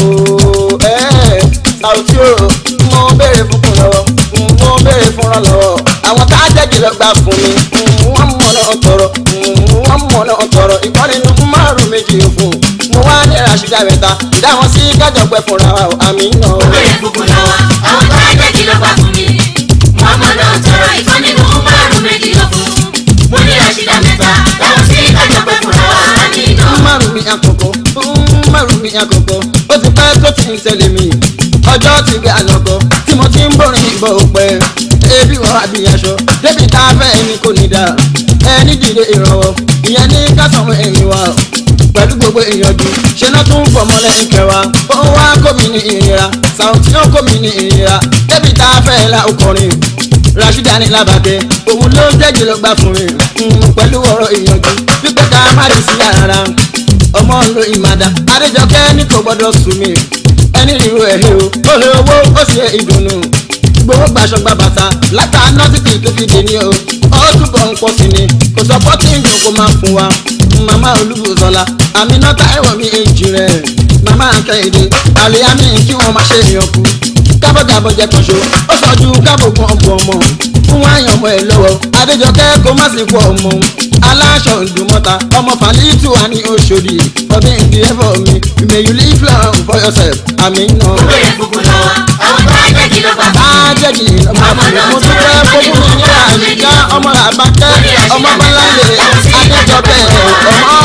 ẹ̀ Saoty o mo bẹ̀rẹ̀ fún ìrànlọ́wọ́ mo bẹ̀rẹ̀ fún ìrànlọ́wọ́ àwọn tá a jẹ́jì lọ gbà fún mi wọ́n mọ̀ náà tọrọ wọ́n mọ̀ náà tọrọ ìkan nínú márùn méjì fún mo wá ní Rashida mẹ́ta dáwọn sí kájọ pẹ́ fúnra wa àmì náà. mo bẹ̀rẹ̀ fúnkún lọ́wọ́ àwọn tó ajá kí ló bá fún mi. ọmọ náà tọrọ ìkan nínú márùn méjì lọ́kùn. mo ní Rashida mẹ́ta dáwọn sí kájọ pẹ́ fúnra wa àmín náà. márùn mi àkọ́kọ́ márùn mi àkọ́kọ́ ó ti pẹ́ tó ti ń ṣẹlẹ̀ mi ọjọ́ ti gbé àlọ́kọ́ tí mo ti ń bọ̀rin ìbọn òpẹ́ ebi wọn àbí aṣọ débi tá a fẹ́ ẹni kò ní dá ẹni dìde ìrànwọ́ ìyẹn ní kásán ẹ̀yìn wa pẹ̀lú gbogbo ìyànjú ṣe náà tún fọmọlẹ́ ìkẹwàá ó wá kó mi ní ìnira Saoty ó kó mi ní ìnira débi tá a fẹ́ la ọkùnrin Rashida ní labàkẹ́ òun ló jẹ́jì ló gbà fún mi mm, pẹ̀lú ọ̀rọ̀ ìyànjú wípé ká má rí sí yàrá ọmọ ń lo ìmàdá adéjọkẹ́ ní kò gbọ́dọ̀ sùn mí ẹni ríro ẹ̀hẹ́ o ó lè owó ó sì ṣe ìdùnnú gbowó gbaṣọ gba bàtà látà nọ́ọ̀tìkì tó fi dé ní o ó túbọ̀ ń pọ̀ sí ni kò sọ pọ́tìǹgì kó máa fún wa màmá olúbùsọ̀la àmínà táìwọ̀ mi èjì rẹ̀ màmá akẹ́yìndé àlìyámi kí wọ́n má ṣe èèyàn kú kábọ̀gàbọ̀ jẹ kànṣó ó sọ ju kábògùn ọ̀pọ̀ ọmọ fún wáyàn ọmọ ẹ̀ lọ́wọ́ adéjọkẹ́ kó má sì kú ọmọ aláṣọ ìdùmọ̀ta ọmọ fàlítù wa ní oṣòdì ọdún ìdí ẹ̀fọ́ mi may you live long for yourself àmì náà. mo bẹ̀rẹ̀ fúnkún lọ́wọ́ àwọn tó ajá kí ló bá fún mi. Ajẹ́jì ọmọ àbúrò mo tún fẹ́ fún mi ní àyíká ọmọ àbákẹ́ ọmọ bọ́láńlé adéjọkẹ́ ọmọ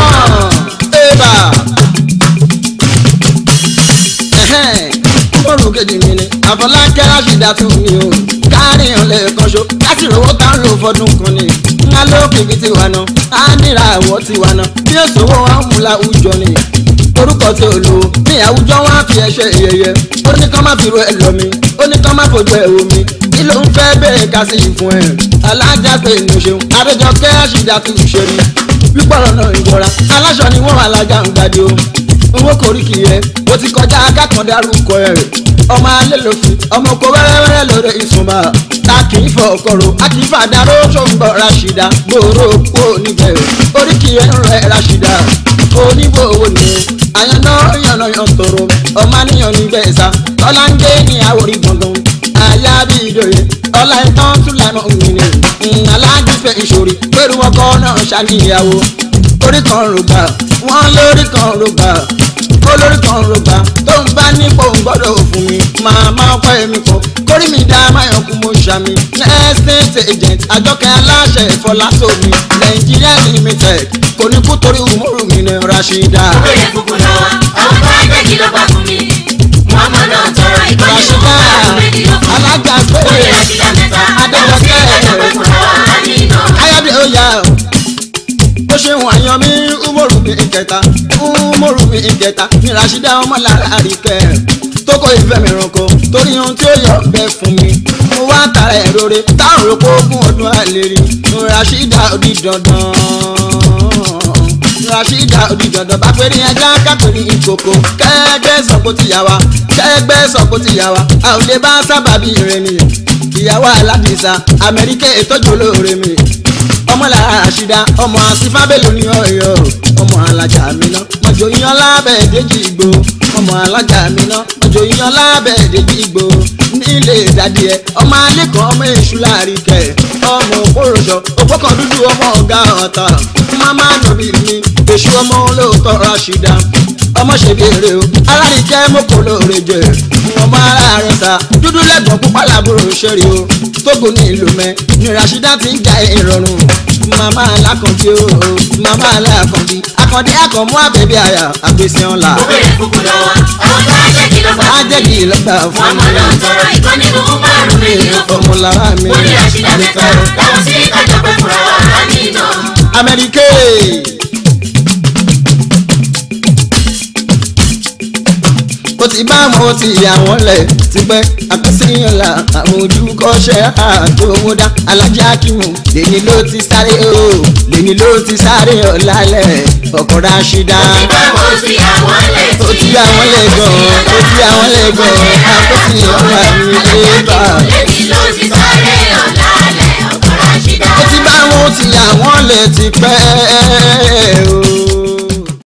ẹ̀bà. Bọ́ọ̀lù kejì mi ni àfọlákẹ́ Rashida tún mi o. Káàrin ọ̀lẹ́ kan ṣo láti rówó tá ń lò fọdún kan ni. Ńlá ló kìkì ti wà náà, á níra àwọ̀ ti wà náà. Bí èso wo wá ń mú láwùjọ ni orúkọ tí o lò ní àwùjọ wọn á fi ẹṣẹ ìyẹyẹ ó ní kán má fi ro ẹ lọ mi ó ní kán má fojú ẹ wo mi kí ló ń fẹ́ bẹ́ẹ̀ ká sí ìfún ẹ alájà pé inú ṣeun adéjọkẹ́ àṣìdá tún ṣe ni pípọ̀rọ̀ náà ìjọra aláṣọ ni wọ́n wà lájà ń gbàdé o owó koríki yẹ o ti kọjá akákan dárúkọ ẹ ọmọ alẹ́ ló fi ọmọ kó wẹ́rẹ́wẹ́rẹ́ lórí ìsúnmọ́ ta kì í fọ ọkọ̀rọ̀ a kì í fà dáró ṣòǹgbọ̀ Rashida gbòòrò kó níbẹ̀ oríkì ẹ̀ ń rẹ̀ Rashida oníbò owó ni àyànná yànnà yàn tòrò ọmọ níyàn níbẹ̀ ẹ̀sà tọ́lá ń gbé ní àwòrí gbọ̀ngàn àyà bí ìdòye ọlá ìtàn tún lànà òmìnir aláàjífẹ́ ìṣòrí pẹ̀lú ọkọ náà ṣàníyàwó orí kan rògbà wọ́n lórí kan rògbà olórí kan rògbà tó ń bá nípò ń gbọ́dọ̀ fún mi màmá ọkọ èmi kan kórì mi dá máyọ̀kú mo ṣàmì estate agent àjọkẹ́ aláṣẹ ìfọlásómi nàìjíríà limited kò ní kú torí umoru mi ní Rashida. mo bẹ̀rẹ̀ fúnkún lọ́wọ́ àwọn tó ajá kí ló bá fún mi. ọmọ náà tọrọ ìkan nínú Rashida márùn méjì lọ́kùn. alága mo ní pé Rashida mẹ́ta dáwọn sí kájọ pẹ́ fúnra wa àmín náà. ayáde oya ó ṣe wọn àyàn mi umoru mi ìkẹta umoru mi ìkẹta ní Rashida ọmọ lára àríkẹ tó kọ ìfẹ́ mi ránkọ torí ohun tí ó yọ bẹ fún mi mo wá tara ẹ̀ lóore táwọn òròkó ogún ọdún àlè rí Rashida ó di dandan rasheeda odidọdọ bá pé ní ẹja kápẹ́rì ìkòkò kẹ́gbẹ́ sọ̀kò tìyàwá kẹ́gbẹ́ sọ̀kò tìyàwá a ò lè bá sábàbí rẹ nìyẹn ìyàwó aládìsá amẹ́ríkà ìtọ́jú olóore mi ọmọlára àṣìdá ọmọ àsìfábẹ́lò ní ọ̀yọ́ ọmọ alájà mi ná mọ̀jọ yan lábẹ́ èdèjì ìgbò ọmọ alájà mi ná mọ̀jọ yan lábẹ́ èdèjì ìgbò nílé ìdádì ẹ ọmọ alẹ́kọ̀ọ́ ọmọ èṣù láàrin kẹ ọmọ òkúròṣọ òpókan dúdú ọmọ ọ̀gá ọ̀tá mama nọ̀bì mi èṣù ọmọ olóòótọ́ àṣìdá ọmọ ṣèbí èrè o alárìíkẹ́ mọ́kò lóore jẹ ọmọ aláàárẹ̀ sá dúdú lẹ́gbọ̀n pupa làbúrò ṣẹ́rí o tógun ní ìlú mẹ́ ní rasheeda ti ń ja ìrọ̀rùn màmá alákànbí o màmá alákànbí akàndé akànmú àbẹ̀bí àyà àgbèsè ọ̀la Mo bèrè fúkú lọ́wọ́, àwọn tó á jẹ́ kí ló gbà fún mi. ájẹ́bí lọ́gbà fún Wọ́n mọ̀ ló ń tọrọ ìkan nínú márùn-ún mi ló fún mi. ọmọ lára mi Mo ní àṣìdá mẹ́ta, táwọn sí kájọ pé fúnra wa á ní iná. amẹ́ríkè. ó ti bá wọn ti yà wọ́n lẹ̀ tipẹ́ àkọsíyàn la àwọn ojúkọ́ṣẹ́ àtòwódá alájà kìmù lèmi ló ti sáré o lèmi ló ti sáré ọ̀làlẹ̀ ọkọ̀ ráṣídá. Ìgbà wo ti àwọn lẹ̀ ó ti yà wọ́n lẹ̀ gan-an ó ti yà wọ́n lẹ̀ gan-an àkọsíyàn la mi lè bá. Lẹ́ni ló ti sáré ọ̀làlẹ̀ ọkọ̀ Rashida. ó ti bá wọn ti yà wọ́n lẹ̀ tipẹ́ o